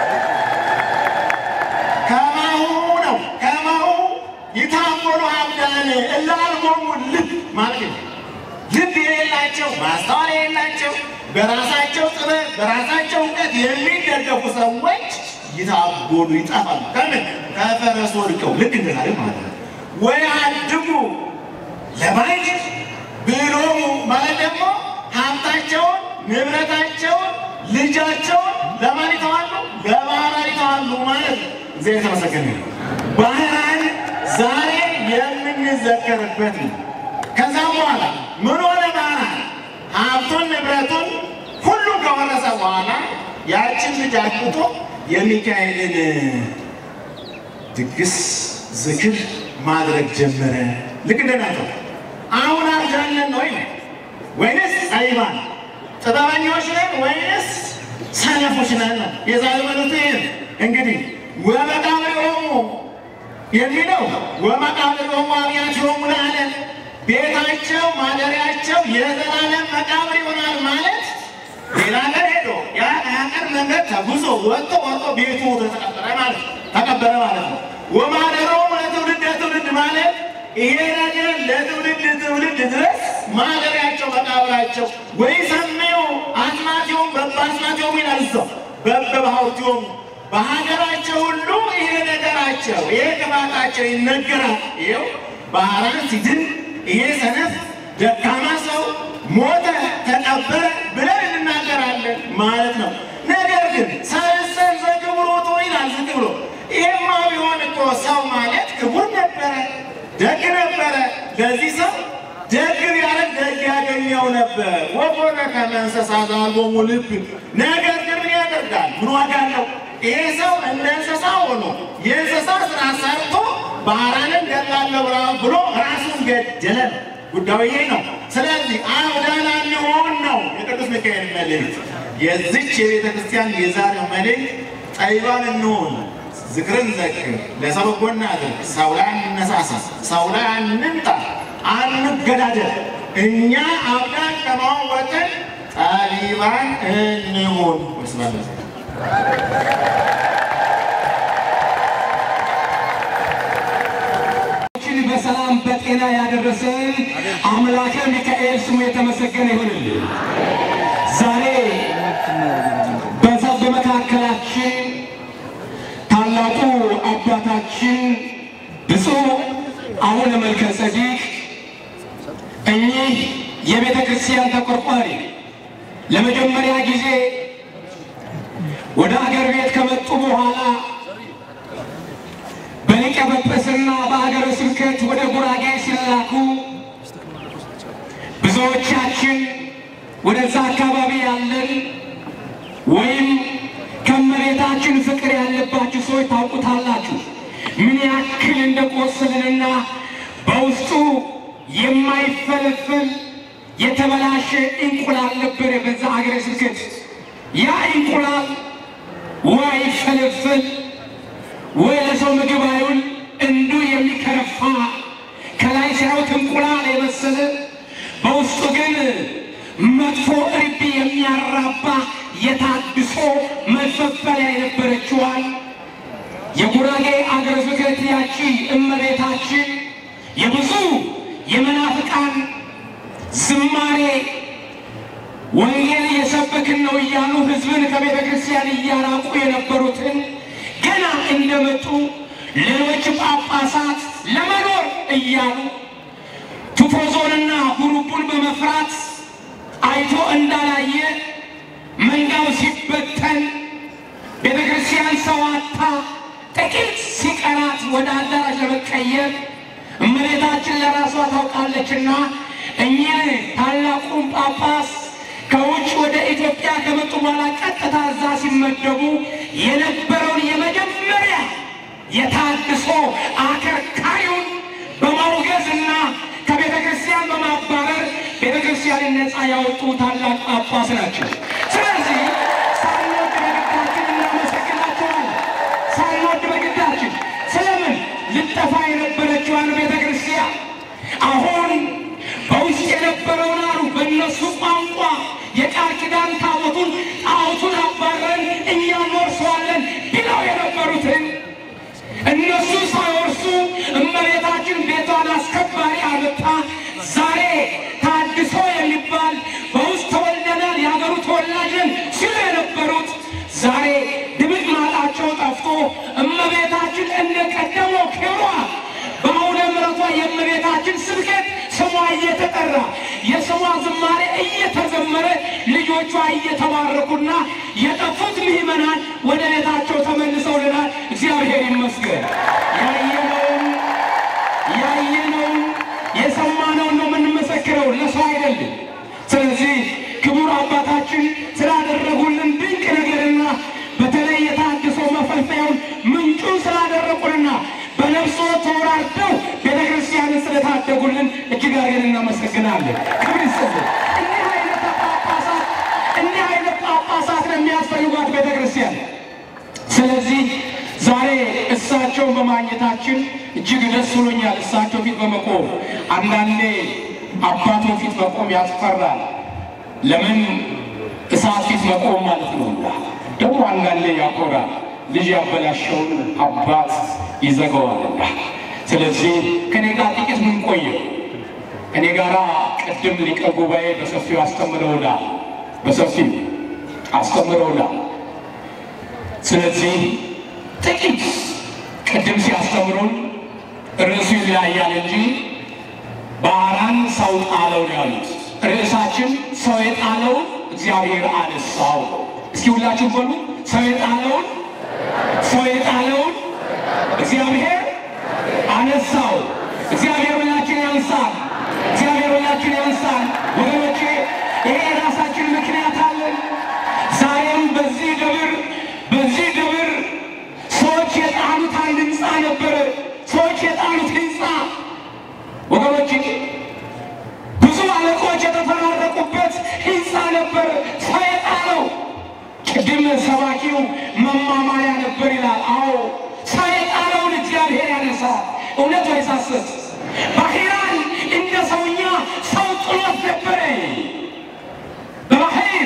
ከማሁ ነው ከማሁ ይታጎሉ አብዳን እላልሞሙ ልብ ማለት ነው። ልብ የሌላቸው ማስተዋል የሌላቸው በራሳቸው ጥበብ በራሳቸው እውቀት የሚደገፉ ሰዎች ይታጎሉ ይጠፋሉ። ከምን ከፈረስ ወድቀው ልክ እንደዛሬ ማለት ነው። ወይ አድጉ ለማየት ብሎሙ ማለት ደግሞ ሀብታቸውን ንብረታቸውን ልጃቸውን ለማን ይተዋሉ? ለባህራን ይተዋሉ ማለት ነው። እግዚአብሔር የተመሰገነ ነው። ባህራን ዛሬ የምንዘከርበት ነው። ከዛም በኋላ ምን ሆነ? ባህራን ሀብቱን ንብረቱን ሁሉም ከወረሰ በኋላ ያችን ልጅ አግብቶ የሚካኤልን ድግስ ዝክር ማድረግ ጀመረ። ልክ እንደናንተው አሁን አርጃለን ወይ ወይንስ ጠቢባን ጥበበኞች ነን ወይንስ ሰነፎች ነን? የዛሬ መልእክቱ ይህ እንግዲህ ወመቃብሪሆሙ የሚለው ወመቃብሪሆሙ አብያቲሆሙ ለዓለም ቤታቸው ማደሪያቸው የዘላለም መቃብር ይሆናል ማለት ሌላ ሀገር ሄዶ ያ ሀገር መንገድ ተጉዞ ወጥቶ ወጥቶ ቤቱ ተቀበረ ማለት ተቀበረ ማለት ነው። ወማደሮሙ ለትውልድ ለትውልድ ማለት ይሄ ነገር ለትውልድ ትውልድ ድረስ ማደሪያቸው መቃብራቸው ወይ ሰሜው አስማቲዮም በበአስማቲዮም ይላል እዛው በበባህርቲዮም በሀገራቸው ሁሉ ይሄ ነገራቸው ይሄ ቅባታቸው ይነገራል። ይኸው ባህራን ሲድን ይሄ ሰነፍ ደካማ ሰው ሞተ ተቀበረ ብለን እንናገራለን ማለት ነው። ነገር ግን ሰልሰን ዘክብሮቱ ይላል ዝቅ ብሎ ይሄማ ቢሆን እኮ ሰው ማለት ክቡር ነበረ፣ ደግ ነበረ። ለዚህ ሰው ደግ ቢያደርግ ደግ ያገኘው ነበር። ወኮነ ከመ እንስሳ ዘአልቦሙ ልብ። ነገር ግን ምን ያደርጋል? ምን ዋጋ አለው? ይሄ ሰው እንደ እንስሳ ሆኖ የእንስሳ ስራ ሰርቶ ባህራንን ገላለሁ ብሎ ራሱን ገደለ ነው። ጉዳዩ ይሄ ነው። ስለዚህ አብዳን አንሆን ነው የቅዱስ ሚካኤል መልእክት። የዚች የቤተ ክርስቲያን የዛሬው መልእክት ጠቢባን እንሆን፣ ዝክርን ዘክር፣ ለሰው በጎ እናድርግ፣ ሰው ላይ አንነሳሳ፣ ሰው ላይ አንምጣ፣ አንገዳደል። እኛ አብዳን ከመሆን ወጥተን ጠቢባን እንሁን። ወስብሐት ለእግዚአብሔር። ችን በሰላም በጤና ያደረሰን አምላከ ሚካኤል ስሙ የተመሰገነ ይሁንልን። ዛሬ በዛ በመካከላችን ታላቁ አባታችን ብፁዕ አቡነ መልከ ጼዴቅ እኚህ የቤተ ክርስቲያን ተቆርቋሪ ለመጀመሪያ ጊዜ ወደ አገር ቤት ከመጡ በኋላ በሊቀ ጵጵስና በሀገረ ስብከት ወደ ጉራጌ ሲላኩ ብዙዎቻችን ወደዛ አካባቢ ያለን ወይም ከመሬታችን ፍቅር ያለባችሁ ሰዎች ታውቁታላችሁ ምን ያክል እንደቆሰልንና በውስጡ የማይፈለፈል የተበላሸ እንቁላል ነበረ በዛ ሀገረ ስብከት። ያ እንቁላል ወይ አይፈለፈል ወይ ለሰው ምግብ አይውል እንዱ የሚከረፋ ከላይ ሲያዩት እንቁላል የመሰለ በውስጡ ግን መጥፎ እርቢ የሚያራባ የታድሶ መፈፈሪያ የነበረችዋል የጉራጌ አገረ ስብከት ያቺ እመቤታችን የብዙ የመናፍቃን ዝማሬ ወንጌል እየሰበክን ነው እያሉ ሕዝብን ከቤተ ክርስቲያን እያራቁ የነበሩትን ገና እንደመጡ ሌሎች ጳጳሳት ለመኖር እያሉ ቱፎዞንና ጉሩቡን በመፍራት አይቶ እንዳላየ መንጋው ሲበተን ቤተ ክርስቲያን ሰዋታ ጥቂት ሲቀራት ወደ አዳራሽ ለመቀየር እመቤታችን ለራሷ ታውቃለችና እኚህ ታላቁን ጳጳስ ከውጭ ወደ ኢትዮጵያ ከመጡ በኋላ ቀጥታ እዛ ሲመደቡ የነበረውን የመጀመሪያ የታድሶ አከርካሪውን በማውገዝና ከቤተ ክርስቲያን በማባረር ቤተ ክርስቲያንን ነፃ ያወጡ ታላቅ ጳጳስ ናቸው። ስለዚህ ሳንወድ በግዳችን እናመሰግናቸዋለን። ሳንወድ በግዳችን ስለምን ልጠፋ የነበረችዋን ቤተ ክርስቲያን አሁን በውስጥ የነበረውን አሉ በእነሱ ቋንቋ የቃል ኪዳን ታቦቱን ጣዖቱን አባረን እኛ እንወርሰዋለን ብለው የነበሩትን እነሱ ሳይወርሱ እመቤታችን ቤቷን አስከባሪ አመጣ። ዛሬ ታድሶ የሚባል በውስጥ ተወልደናል የሀገሩ ተወላጅ ነን ሲሉ የነበሩት ዛሬ ድምጥ ማጣቸው ጠፍቶ እመቤታችን እንደ ቀደመው ክብሯ በአውደ ምሕረቷ የእመቤታችን ስብከት ስሟ እየተጠራ የስሟ ዝማሬ እየተዘመረ ልጆቿ እየተባረኩና የጠፉት ምዕመናን ወደ ቤታቸው ተመልሰውልናል። እግዚአብሔር ይመስገን። ያየነውን ያየነውን የሰማነውን ነው የምንመሰክረው፣ ለሰው አይደለም። ስለዚህ ክቡር አባታችን ስላደረጉልን ድንቅ ነገርና በተለይ የታድሶ መፈልፈያውን ምንጩን ስላደረጉንና በነፍሶ ተወራርደው ቤተ ክርስቲያንን ስለታደጉልን እጅግ አድርገን እናመሰግናለን። ክብር ይስጥልን። እንዲህ አይነት ጳጳሳት እንዲህ አይነት ጳጳሳት ነው የሚያስፈልጓት ቤተ ክርስቲያን። ስለዚህ ዛሬ እሳቸውን በማግኘታችን እጅግ ደስ ብሎኛል። እሳቸው ፊት በመቆም አንዳንዴ አባቶ ፊት መቆም ያስፈራል። ለምን እሳት ፊት መቆም ማለት ነው። ደግሞ አንዳንዴ ያኮራል። ልጅ ያበላሸውን አባት ይዘጋዋልና። ስለዚህ ከኔ ጋር ጥቂት ምን ቆየው እኔ ጋራ ቅድም ሊቀ ጉባኤ በሰፊው አስተምረውናል፣ በሰፊው አስተምረውናል። ስለዚህ ጥቂት ቅድም ሲያስተምሩን ርዕሱ ይለያያል እንጂ ባህራን ሰው ጣለው ነው ያሉት። ርዕሳችን ሰው የጣለውን እግዚአብሔር አነሳው። እስኪ ሁላችሁ በሉ ሰው የጣለውን ሰው የጣለውን እግዚአብሔር አነሳው። እግዚአብሔር ሁላችን ያንሳል። እግዚአብሔር ሁላችን ያንሳል። ወገኖቼ ይሄ የራሳችን ምክንያት አለን። ዛሬም በዚህ ደብር በዚህ ደብር ሰዎች የጣሉት አንድ ህንፃ ነበረ። ሰዎች የጣሉት ህንፃ ወገኖቼ ብዙ አለቆች የተፈራረቁበት ህንፃ ነበር። ሰው የጣለው ቅድም ሰባኪው መማማሪያ ነበር ይላል። አዎ እውነት ወይስ ሐሰት? ባህራን እንደ ሰውኛ ሰው ጥሎት ነበረ። በባህር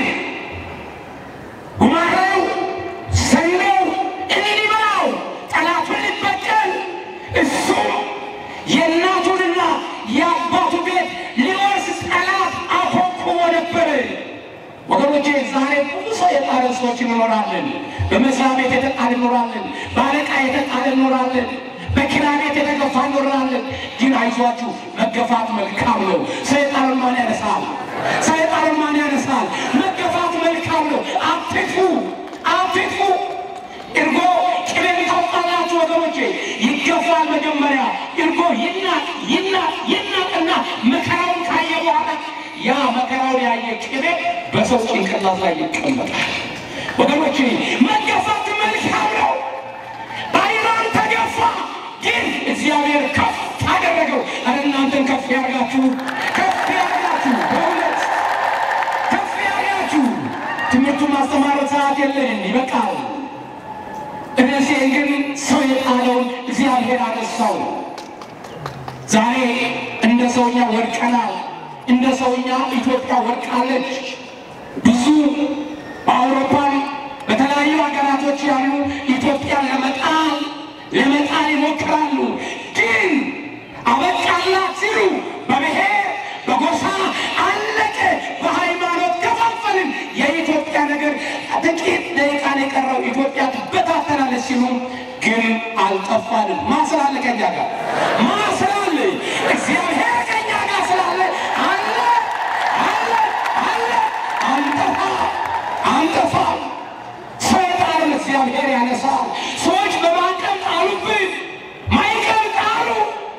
ጉማሬው ሰንደው እንዲበላው ጠላቱን ሊበቀል እሱ የእናቱንና የአባቱ ቤት ሊወርስ ጠላት አኮኩቦ ነበረ። ወገኖቼ ዛሬ ብዙ ሰው የጣረ ሰዎች እንኖራለን። በመስሪያ ቤት የተጣል እንኖራለን። በአለቃ የተጣል እንኖራለን። በኪራይ ቤት የተገፋ እንኖራለን። ግን አይዟችሁ መገፋት መልካም ነው። ሰይጣንን ማን ያነሳል? ሰይጣንን ማን ያነሳል? መገፋት መልካም ነው። አትጥፉ፣ አትጥፉ። እርጎ ቅቤ ታውቃላችሁ ወገኖቼ፣ ይገፋል። መጀመሪያ እርጎ ይናቅ ይናቅ ይናቅና መከራውን ካየ በኋላ ያ መከራውን ያየ ቅቤ በሰው ጭንቅላት ላይ ይቀመጣል። ወገኖቼ መገፋት መልካም ነው። ባይራን ተገፋ፣ ግን እግዚአብሔር ከፍ አደረገው። አረ እናንተን ከፍ ያርጋችሁ፣ ከፍ ያርጋችሁ፣ በእውነት ከፍ ያርጋችሁ። ትምህርቱን ማስተማር ሰዓት የለንም፣ ይበቃል። እነዚህ ግን ሰው የጣለውን እግዚአብሔር አነሳው። ዛሬ እንደ ሰውኛ ወድቀናል። እንደ ሰውኛ ኢትዮጵያ ወድቃለች። ብዙ በአውሮፓም በተለያዩ ሀገራቶች ያሉ ኢትዮጵያን ለመጣል ለመጣል ይሞክራሉ። ግን አበቃላት ሲሉ በብሔር በጎሳ አለቀ፣ በሃይማኖት ከፋፈልን፣ የኢትዮጵያ ነገር ጥቂት ደቂቃ ነው የቀረው፣ ኢትዮጵያ ትበታተናለች ሲሉ ግን አልጠፋንም። ማስላለ ከኛ ጋር ማስላለ እግዚአብሔር ከኛ ጋር ስላለ አለ አለ አለ አንጠፋ አንጠፋ ሰይጣንን እግዚአብሔር ያነሳል። ሰዎች በማዕቀብ ጣሉብን፣ ማዕቀብ ጣሉ።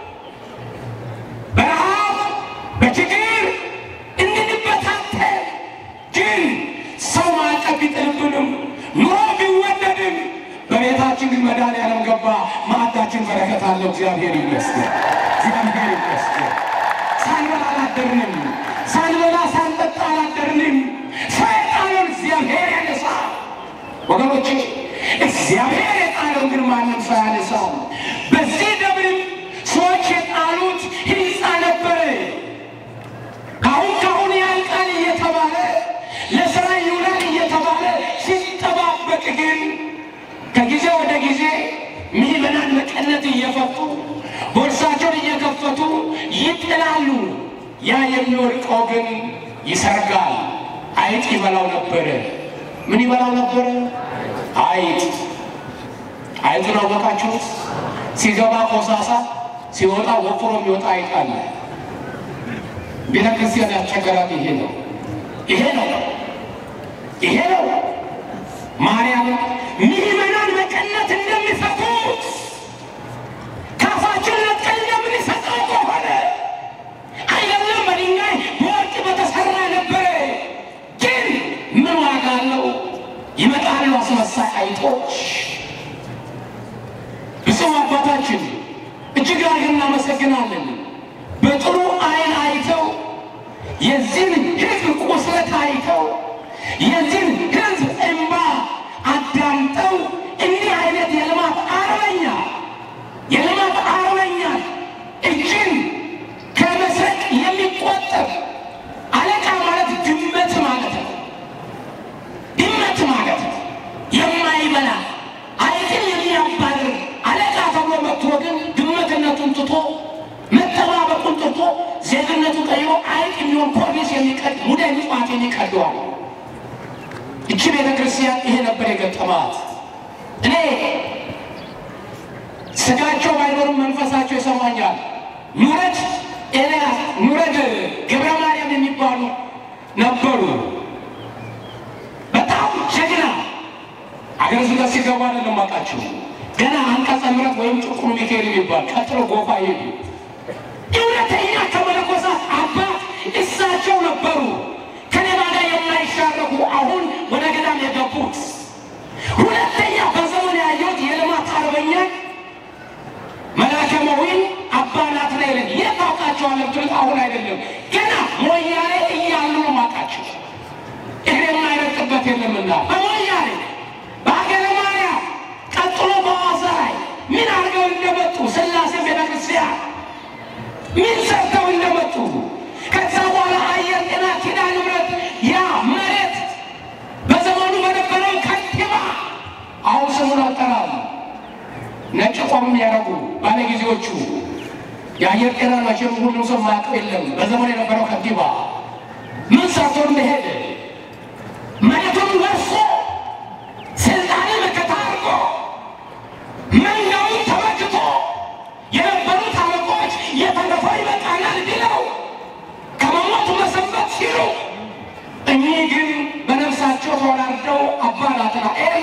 በረሃብ በችግር እንድንበታተን ግን ሰው ማዕቀብ ቢጥልብንም ኑሮ ቢወደድም በቤታችን ግን መድኃኒዓለም ገባ። ማዕዳችን በረከት አለው። እግዚአብሔር ይመስገን፣ እግዚአብሔር ይመስገን። ሳንበላ አላደርንም፣ ሳንበላ ሳንጠጣ አላደርንም። ሰይጣንን እግዚአብሔር ያነሳል። ወገኖች እግዚአብሔር የጣለውን ግን ማንም ሰው ያነሳል። በዚህ ደብርም ሰዎች የጣሉት ሕንፃ ነበረ። ካሁን ካሁን ያልቃል እየተባለ ለስራ ይውላል እየተባለ ሲጠባበቅ ግን ከጊዜ ወደ ጊዜ ምዕመናን መቀነት እየፈቱ ቦርሳቸውን እየከፈቱ ይጥላሉ። ያ የሚወድቀው ግን ይሰርጋል። አይጥ ይበላው ነበረ። ምን ይበላው ነበረ? አይጥ። አይጡን አወቃችሁት? ሲገባ ኮሳሳ፣ ሲወጣ ወፍሮ የሚወጣ አይጥ አለ። ቤተ ክርስቲያን ያስቸገራት ይሄ ነው። ይሄ ነው። ይሄ ነው። ማርያም ምዕመናን መቀነት እንደሚሰጡት ካፋችን ነጥቀን እንደምንሰጠው ከሆነ አይደለም በድንጋይ በወርቅ በተሰራ ነበረ። ግን ምን ዋጋ አለው? ይመጣሉ አስመሳይ አይጦች። ብፁዕ አባታችን እጅግ አድርገን እናመሰግናለን። በጥሩ ዓይን አይተው የዚህን ሕዝብ ቁስለት አይተው የዚህን ሕዝብ እንባ አዳምጠው እንዲህ አይነት የልማት አርበኛ የልማት አርበኛ እጅን ከመስረቅ የሚቆጠብ አለቃ ማለት ድመት ማለት ነው። ድመት ማለት ነው። የማይበላ አይጥን የሚያባርር አለቃ ተብሎ መጥቶ ግን ድመትነቱን ትቶ መጠባበቁን ትቶ ዜግነቱ ቀይሮ አይጥ የሚሆን ኮርኒስ የሚቀድ ሙዳይ ምጽዋት የሚቀደዋል። እቺ ቤተ ክርስቲያን ይሄ ነበር የገጠማት። እኔ ስጋቸው ባይኖርም መንፈሳቸው ይሰማኛል። ኑረት ኤልያስ ኑረት ገብረ ማርያም የሚባሉ ነበሩ። በጣም ጀግና አገር ስጋት ሲገባ አይደለም አውቃቸው ገና አንቀጸ ምሕረት ወይም ጥቁሩ ሚካኤል የሚባል ቀጥሎ ጎፋ ይሄዱ እውነተኛ ከመነኮሳት አባት እሳቸው ነበሩ። ከሌባ ጋር የማይሻረኩ አሁን ወደ ገዳም የገቡት። ሁለተኛ በዘመን ያየሁት የልማት አርበኛ መላከመዊን አባ ናትናኤልን የት ታውቃቸዋለህ ብትሉት አሁን አይደለም ገና ሞያሌ እያሉ ነው የማውቃቸው። እግሬ የማይረግጥበት የለምና በሞያሌ በሀገረ ማርያም ቀጥሎ በሐዋሳ ላይ ምን አድርገው እንደመጡ ሥላሴ ቤተክርስቲያን ነጭ ቆብ የሚያደርጉ ባለጊዜዎቹ የአየር ጤና መቼም ሁሉም ሰው ማያውቀው የለም። በዘመኑ የነበረው ከንቲባ ምን ሰርቶ እንደሄደ መሬቱን ወርሶ ስልጣኔ መከታ አድርጎ መንጋውን ተመክቶ የነበሩት አለቆች የተረፈው ይበቃናል ብለው ከመሞቱ መሰንበት ሲሉ እኚህ ግን በነፍሳቸው ተወራርደው አባ ናትናኤል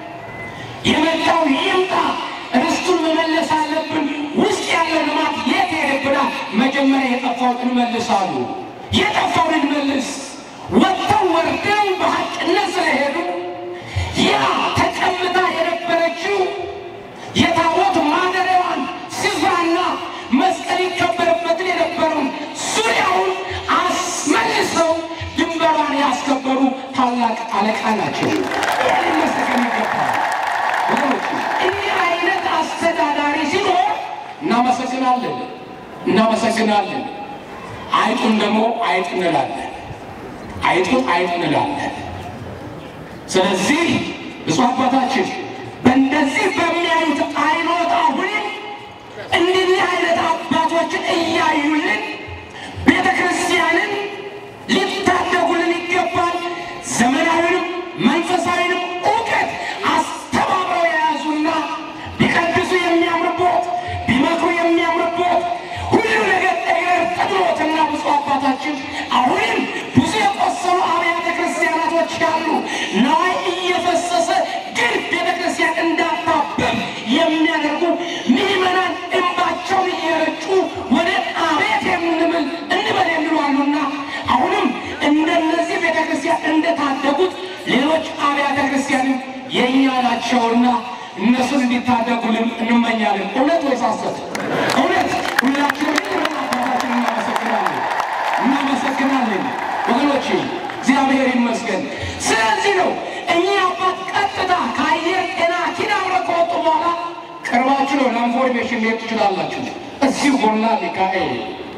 የመጣው ይምጣ፣ ርስቱን መመለስ አለብን። ውስጥ ያለው ልማት የት ሄደብናል? መጀመሪያ የጠፋውን እንመልሳሉ። የጠፋውን እንመልስ። ወጥተው ወርደው በሀቅነት ስለሄዱ ያ ተቀምጣ የነበረችው የታቦት ማደሪያዋን ስፍራና መስቀል ይከበርበትን የነበረውን ዙሪያውን አስመልሰው ድንበሯን ያስከበሩ ታላቅ አለቃ ናቸው። ይህን መሰገን ይገባል። ወገኖች እንዲህ አይነት አስተዳዳሪ ሲኖር እናመሰግናለን እናመሰግናለን። አይጡን ደግሞ አይጥ እንላለን። አይጡን አይጥ እንላለን። ስለዚህ ብፁዕ አባታችን በእንደዚህ በሚያዩት አይኖት አሁንም እንዲህ አይነት አባቶችን እያዩልን ቤተ ክርስቲያንን ሊታደጉልን ይገባል። ዘመናዊንም መንፈሳዊንም እውቀት አስተባብረው የያዙና ቢቀድሱ የሚያምርበት ቢመክሩ የሚያምርበት ሁሉ ነገር እግር ጥብሎትና ብፁዕ አባታችን አሁንም ብዙ የቆሰሉ አብያተ ክርስቲያናቶች ያሉ ነዋይ እየፈሰሰ ግን ቤተ ክርስቲያን እንዳታበብ የሚያደርጉ ምዕመናን እንባቸውን እየረጩ ወደ አቤት የምንብል እንበል የሚሉ አሉና አሁንም እንደነዚህ ቤተ ክርስቲያን እንደታደጉት ሌሎች አብያተ ክርስቲያንም የእኛ ናቸውና እነሱን እንዲታደጉልን እንመኛለን። እውነት ወይስ ሐሰት? እውነት። ሁላችንም አባታችን እናመሰግናለን እናመሰግናለን ወገኖቼ፣ እግዚአብሔር ይመስገን። ስለዚህ ነው እኚህ አባት ቀጥታ ከአየር ጤና ኪዳነ ከወጡ በኋላ ቅርባችሁ ነው ለኢንፎርሜሽን ሊሄድ ትችላላችሁ። እዚሁ ጎላ ሚካኤል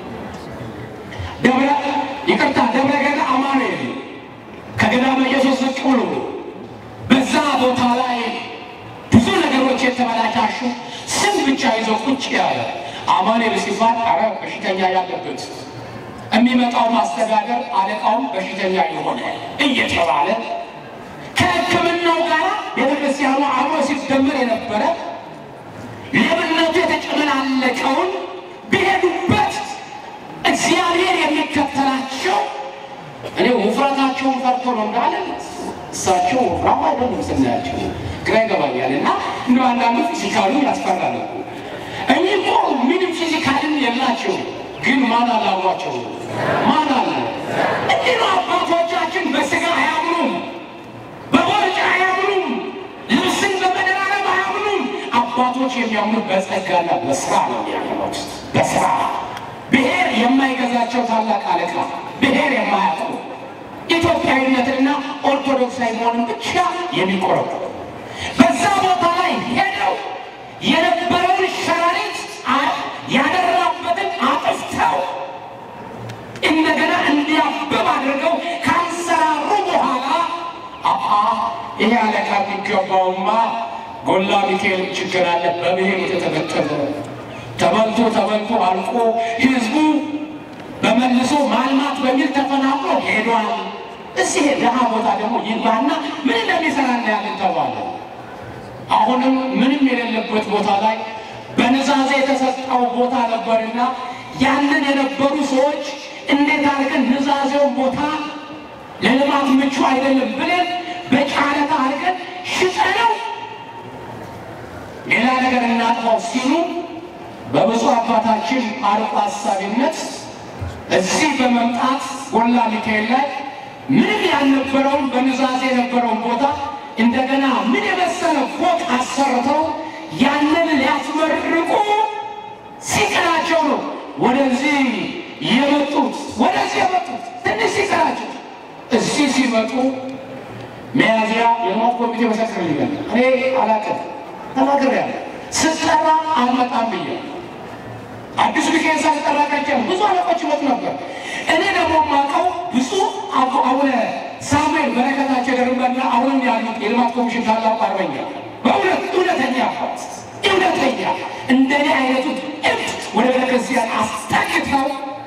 ደብረ ይቅርታ ደብረ ገና አማኑኤል ከገዳመ ኢየሱስ ዝቅ ብሎ በዛ ቦታ ላይ ብዙ ነገሮች የተበላሻሹ ስም ብቻ ይዘው ቁጭ ያለ አማኑኤል ሲባል አረ በሽተኛ ያለበት የሚመጣው ማስተዳደር አለቃውም በሽተኛ የሆነ እየተባለ ከሕክምናው ጋር ቤተክርስቲያኑ አብሮ ሲደመር የነበረ ሌብነቱ የተጨመላለቀውን ቢሄዱበት እግዚአብሔር የሚከተላቸው እኔ ውፍረታቸውን ፈርቶ ነው እንዳለ እሳቸው ወፍራም አይደሉም ስናያቸው ግራ ይገባኛል። እና እንደ አንዳንዱ ፊዚካሉ ያስፈራል እኮ እኚህ እኮ ምንም ፊዚካልን የላቸው፣ ግን ማን አላሏቸው? ማን አለ? እንዲህ ነው አባቶቻችን በስጋ አያምኑም፣ በቦርጭ አያምኑም፣ ልብስን በመደራረብ አያምኑም። አባቶች የሚያምኑት በጸጋና በስራ ነው የሚያምኑት። በስራ ብሔር የማይገዛቸው ታላቅ አለቃ ብሔር የማያውቁ ኢትዮጵያዊነትና ኦርቶዶክሳዊ መሆንን ብቻ የሚቆረቁ በዛ ቦታ ላይ ሄደው የነበረውን ሸረሪት አ- ያደራበትን አጥፍተው እንደገና እንዲያብብ አድርገው ካንሰራሩ በኋላ አአ ይሄ አለቃ የሚገባውማ ጎላ ሚካኤል ችግር አለ። በብሔር የተተበተበ ተበልቶ ተበልቶ አልቆ ህዝቡ በመልሶ ማልማት በሚል ተፈናቅሎ ሄዷል። እዚህ ድሃ ቦታ ደግሞ ይግባና ምን እንደሚሰራ እናያለን ተባለ። አሁንም ምንም የሌለበት ቦታ ላይ በንዛዜ የተሰጠው ቦታ ነበርና ያንን የነበሩ ሰዎች እንዴት አድርገን ንዛዜውን ቦታ ለልማት ምቹ አይደለም ብለን በጨረታ አድርገን ሽጠነው ሌላ ነገር እናጥፋው ሲሉ በብፁዕ አባታችን አርቆ ሀሳቢነት እዚህ በመምጣት ጎላ ሚካኤል ላይ ምንም ያልነበረውን በንዛዜ የነበረውን ቦታ እንደገና ምን የመሰለ ፎቅ አሰርተው ያንን ሊያስመርቁ ሲቀራቸው ነው ወደዚህ የመጡት። ወደዚህ የመጡት ትንሽ ሲቀራቸው እዚህ ሲመጡ ሚያዝያ የልማት ኮሚቴ መሰክርልኛል። እኔ አላውቅም ተናግሬያለሁ። ስጠራ አልመጣም ብያለሁ። አዲሱ ሚካኤል ሳልጠራ ቀርቼ ብዙ አለቆች ይመጡ ነበር። እኔ ደግሞ የማውቀው ብዙ አቡነ ሳሙኤል በረከታቸው ደርበና አሁንም ያሉት የልማት ኮሚሽን ታላቁ አርበኛ በእውነት እውነተኛ አባት እውነተኛ እንደኔ አይነቱ እብድ ወደ ቤተክርስቲያን አስጠግተው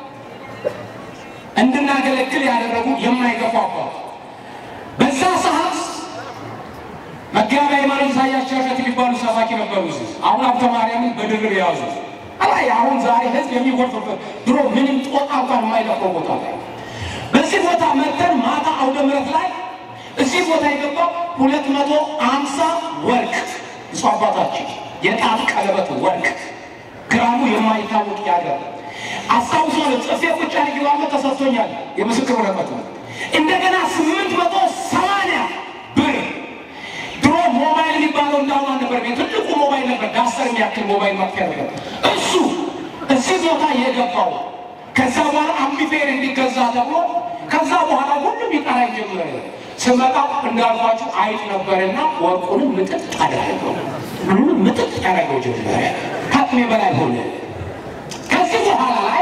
እንድናገለግል ያደረጉ የማይገፉ አባት በዛ ሰዓት መጋቢ ሃይማኖት ኢሳያስ ቸርነት የሚባሉ ሰባኪ ነበሩ። እዚህ አሁን ሀብተ ማርያምን በድርብ የያዙ አላይ አሁን ዛሬ ህዝብ የሚጎርፍበት ድሮ ምንም ጦጣ እንኳን የማይለቀው ቦታ ላይ በዚህ ቦታ መተን ማታ አውደ ምሕረት ላይ እዚህ ቦታ የገባው ሁለት መቶ አምሳ ወርቅ እሱ አባታችን የጣት ቀለበት ወርቅ ግራሙ የማይታወቅ ያገር አስታውሳለሁ። ጽፌ ቁጭ አድርጌዋለሁ። ተሰጥቶኛል የምስክር ወረቀቱ። እንደገና ስምንት መቶ ሰማንያ ብር ድሮ ሞባይል የሚባለው እንዳሁን ነበር። ቤት ትልቁ ሞባይል ነበር፣ ዳስተር የሚያክል ሞባይል ማጥፊያ ነበር። እሱ እዚህ ቦታ የገባው ከዛ በኋላ አምቢፌር እንዲገዛ ተብሎ ከዛ በኋላ ሁሉም ይጠራ ጀመረ። ስመጣ እንዳልኳችሁ አይጥ ነበርና ወርቁንም ምጥጥ አደረገው። ምንም ምጥጥ ያደረገው ጀመረ። ከአቅሜ በላይ ሆነ። ከዚህ በኋላ ላይ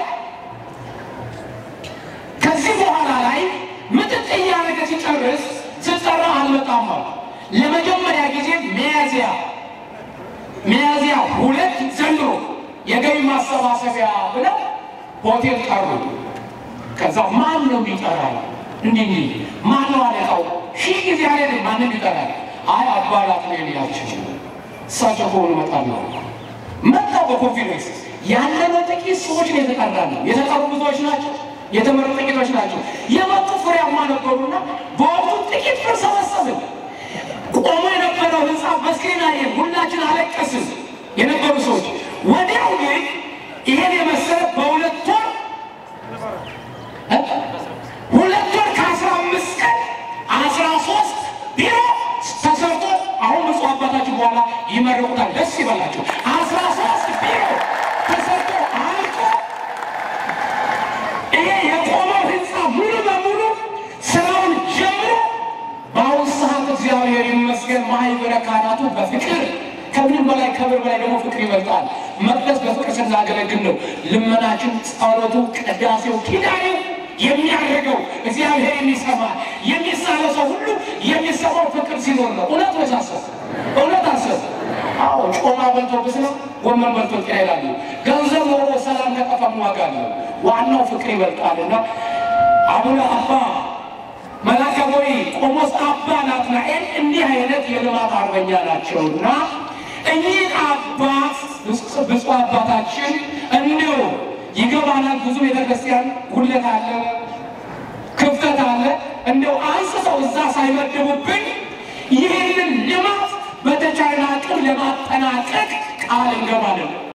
ከዚህ በኋላ ላይ ምጥጥ እያደረገ ሲጨርስ ስጠራ አልመጣም አሉ። ለመጀመሪያ ጊዜ ሚያዝያ ሚያዝያ ሁለት ዘንድሮ የገቢ ማሰባሰቢያ ብለው ሆቴል ጠሩ። ከዛ ማን ነው የሚጠራው? እንዲህ እንዲህ ማን ነው አለቃው? ሺህ ጊዜ አለ ማንም ይጠራል። አይ አባላት ነው የሚላቸው እሳቸው ከሆኑ እመጣለሁ። መጣው በኮንፊደንስ ያለነው ጥቂት ሰዎች ነው የተጠራ ነው። የተጠሩ ብዙዎች ናቸው፣ የተመሩ ጥቂቶች ናቸው። የመጡ ፍሬያማ ነበሩና በወቅቱ ጥቂት ብር ሰበሰብን። ቆሞ የነበረው ህንፃ በስክሪን አየን። ሁላችን አለቀስን የነበሩ ሰዎች። ወዲያው ግን ይሄን የመሰለ በሁለት ወር ሁለት ወር ከአስራ አምስት ቀን አስራ ሶስት ቢሮ ተሰርቶ አሁን ብፁዕ አባታችን በኋላ ይመርቁታል። ደስ ይበላቸው። አስራ ሶስት ቢሮ ተሰርቶ አልቆ ይሄ የቆመው ህንፃ ሙሉ በሙሉ ስራውን ጀምሮ በአሁኑ ሰዓት እግዚአብሔር ይመስገን ማህበረ ካህናቱ በፍቅር ከምንም በላይ ከብር በላይ ደግሞ ፍቅር ይበልጣል። መቅደስ በፍቅር ስናገለግል ነው ልመናችን፣ ጸሎቱ፣ ቅዳሴው፣ ኪዳኔው የሚያደርገው እግዚአብሔር የሚሰማ የሚሳለው ሰው ሁሉ የሚሰማው ፍቅር ሲኖር ነው። እውነት መሳሰብ እውነት አሰብ አዎ ጮማ በልቶ ብስለ ጎመን በልቶ ጤና ይላሉ። ገንዘብ ኖሮ ሰላም ከጠፋም ዋጋ አለው። ዋናው ፍቅር ይበልጣልና አቡነ አባ መላከ ወይ ቆሞስ አባ ናትናኤል እንዲህ አይነት የልማት አርበኛ ናቸውና እኚህ አባት ብፁዕ አባታችን እንዲሁ ይገባናል። ብዙ ቤተክርስቲያን ጉድለት አለ፣ ክፍተት አለ። እንደው አንስተው እዛ ሳይመድቡብን ይህንን ልማት በተቻለ አቅም ለማጠናቀቅ ቃል እንገባለን።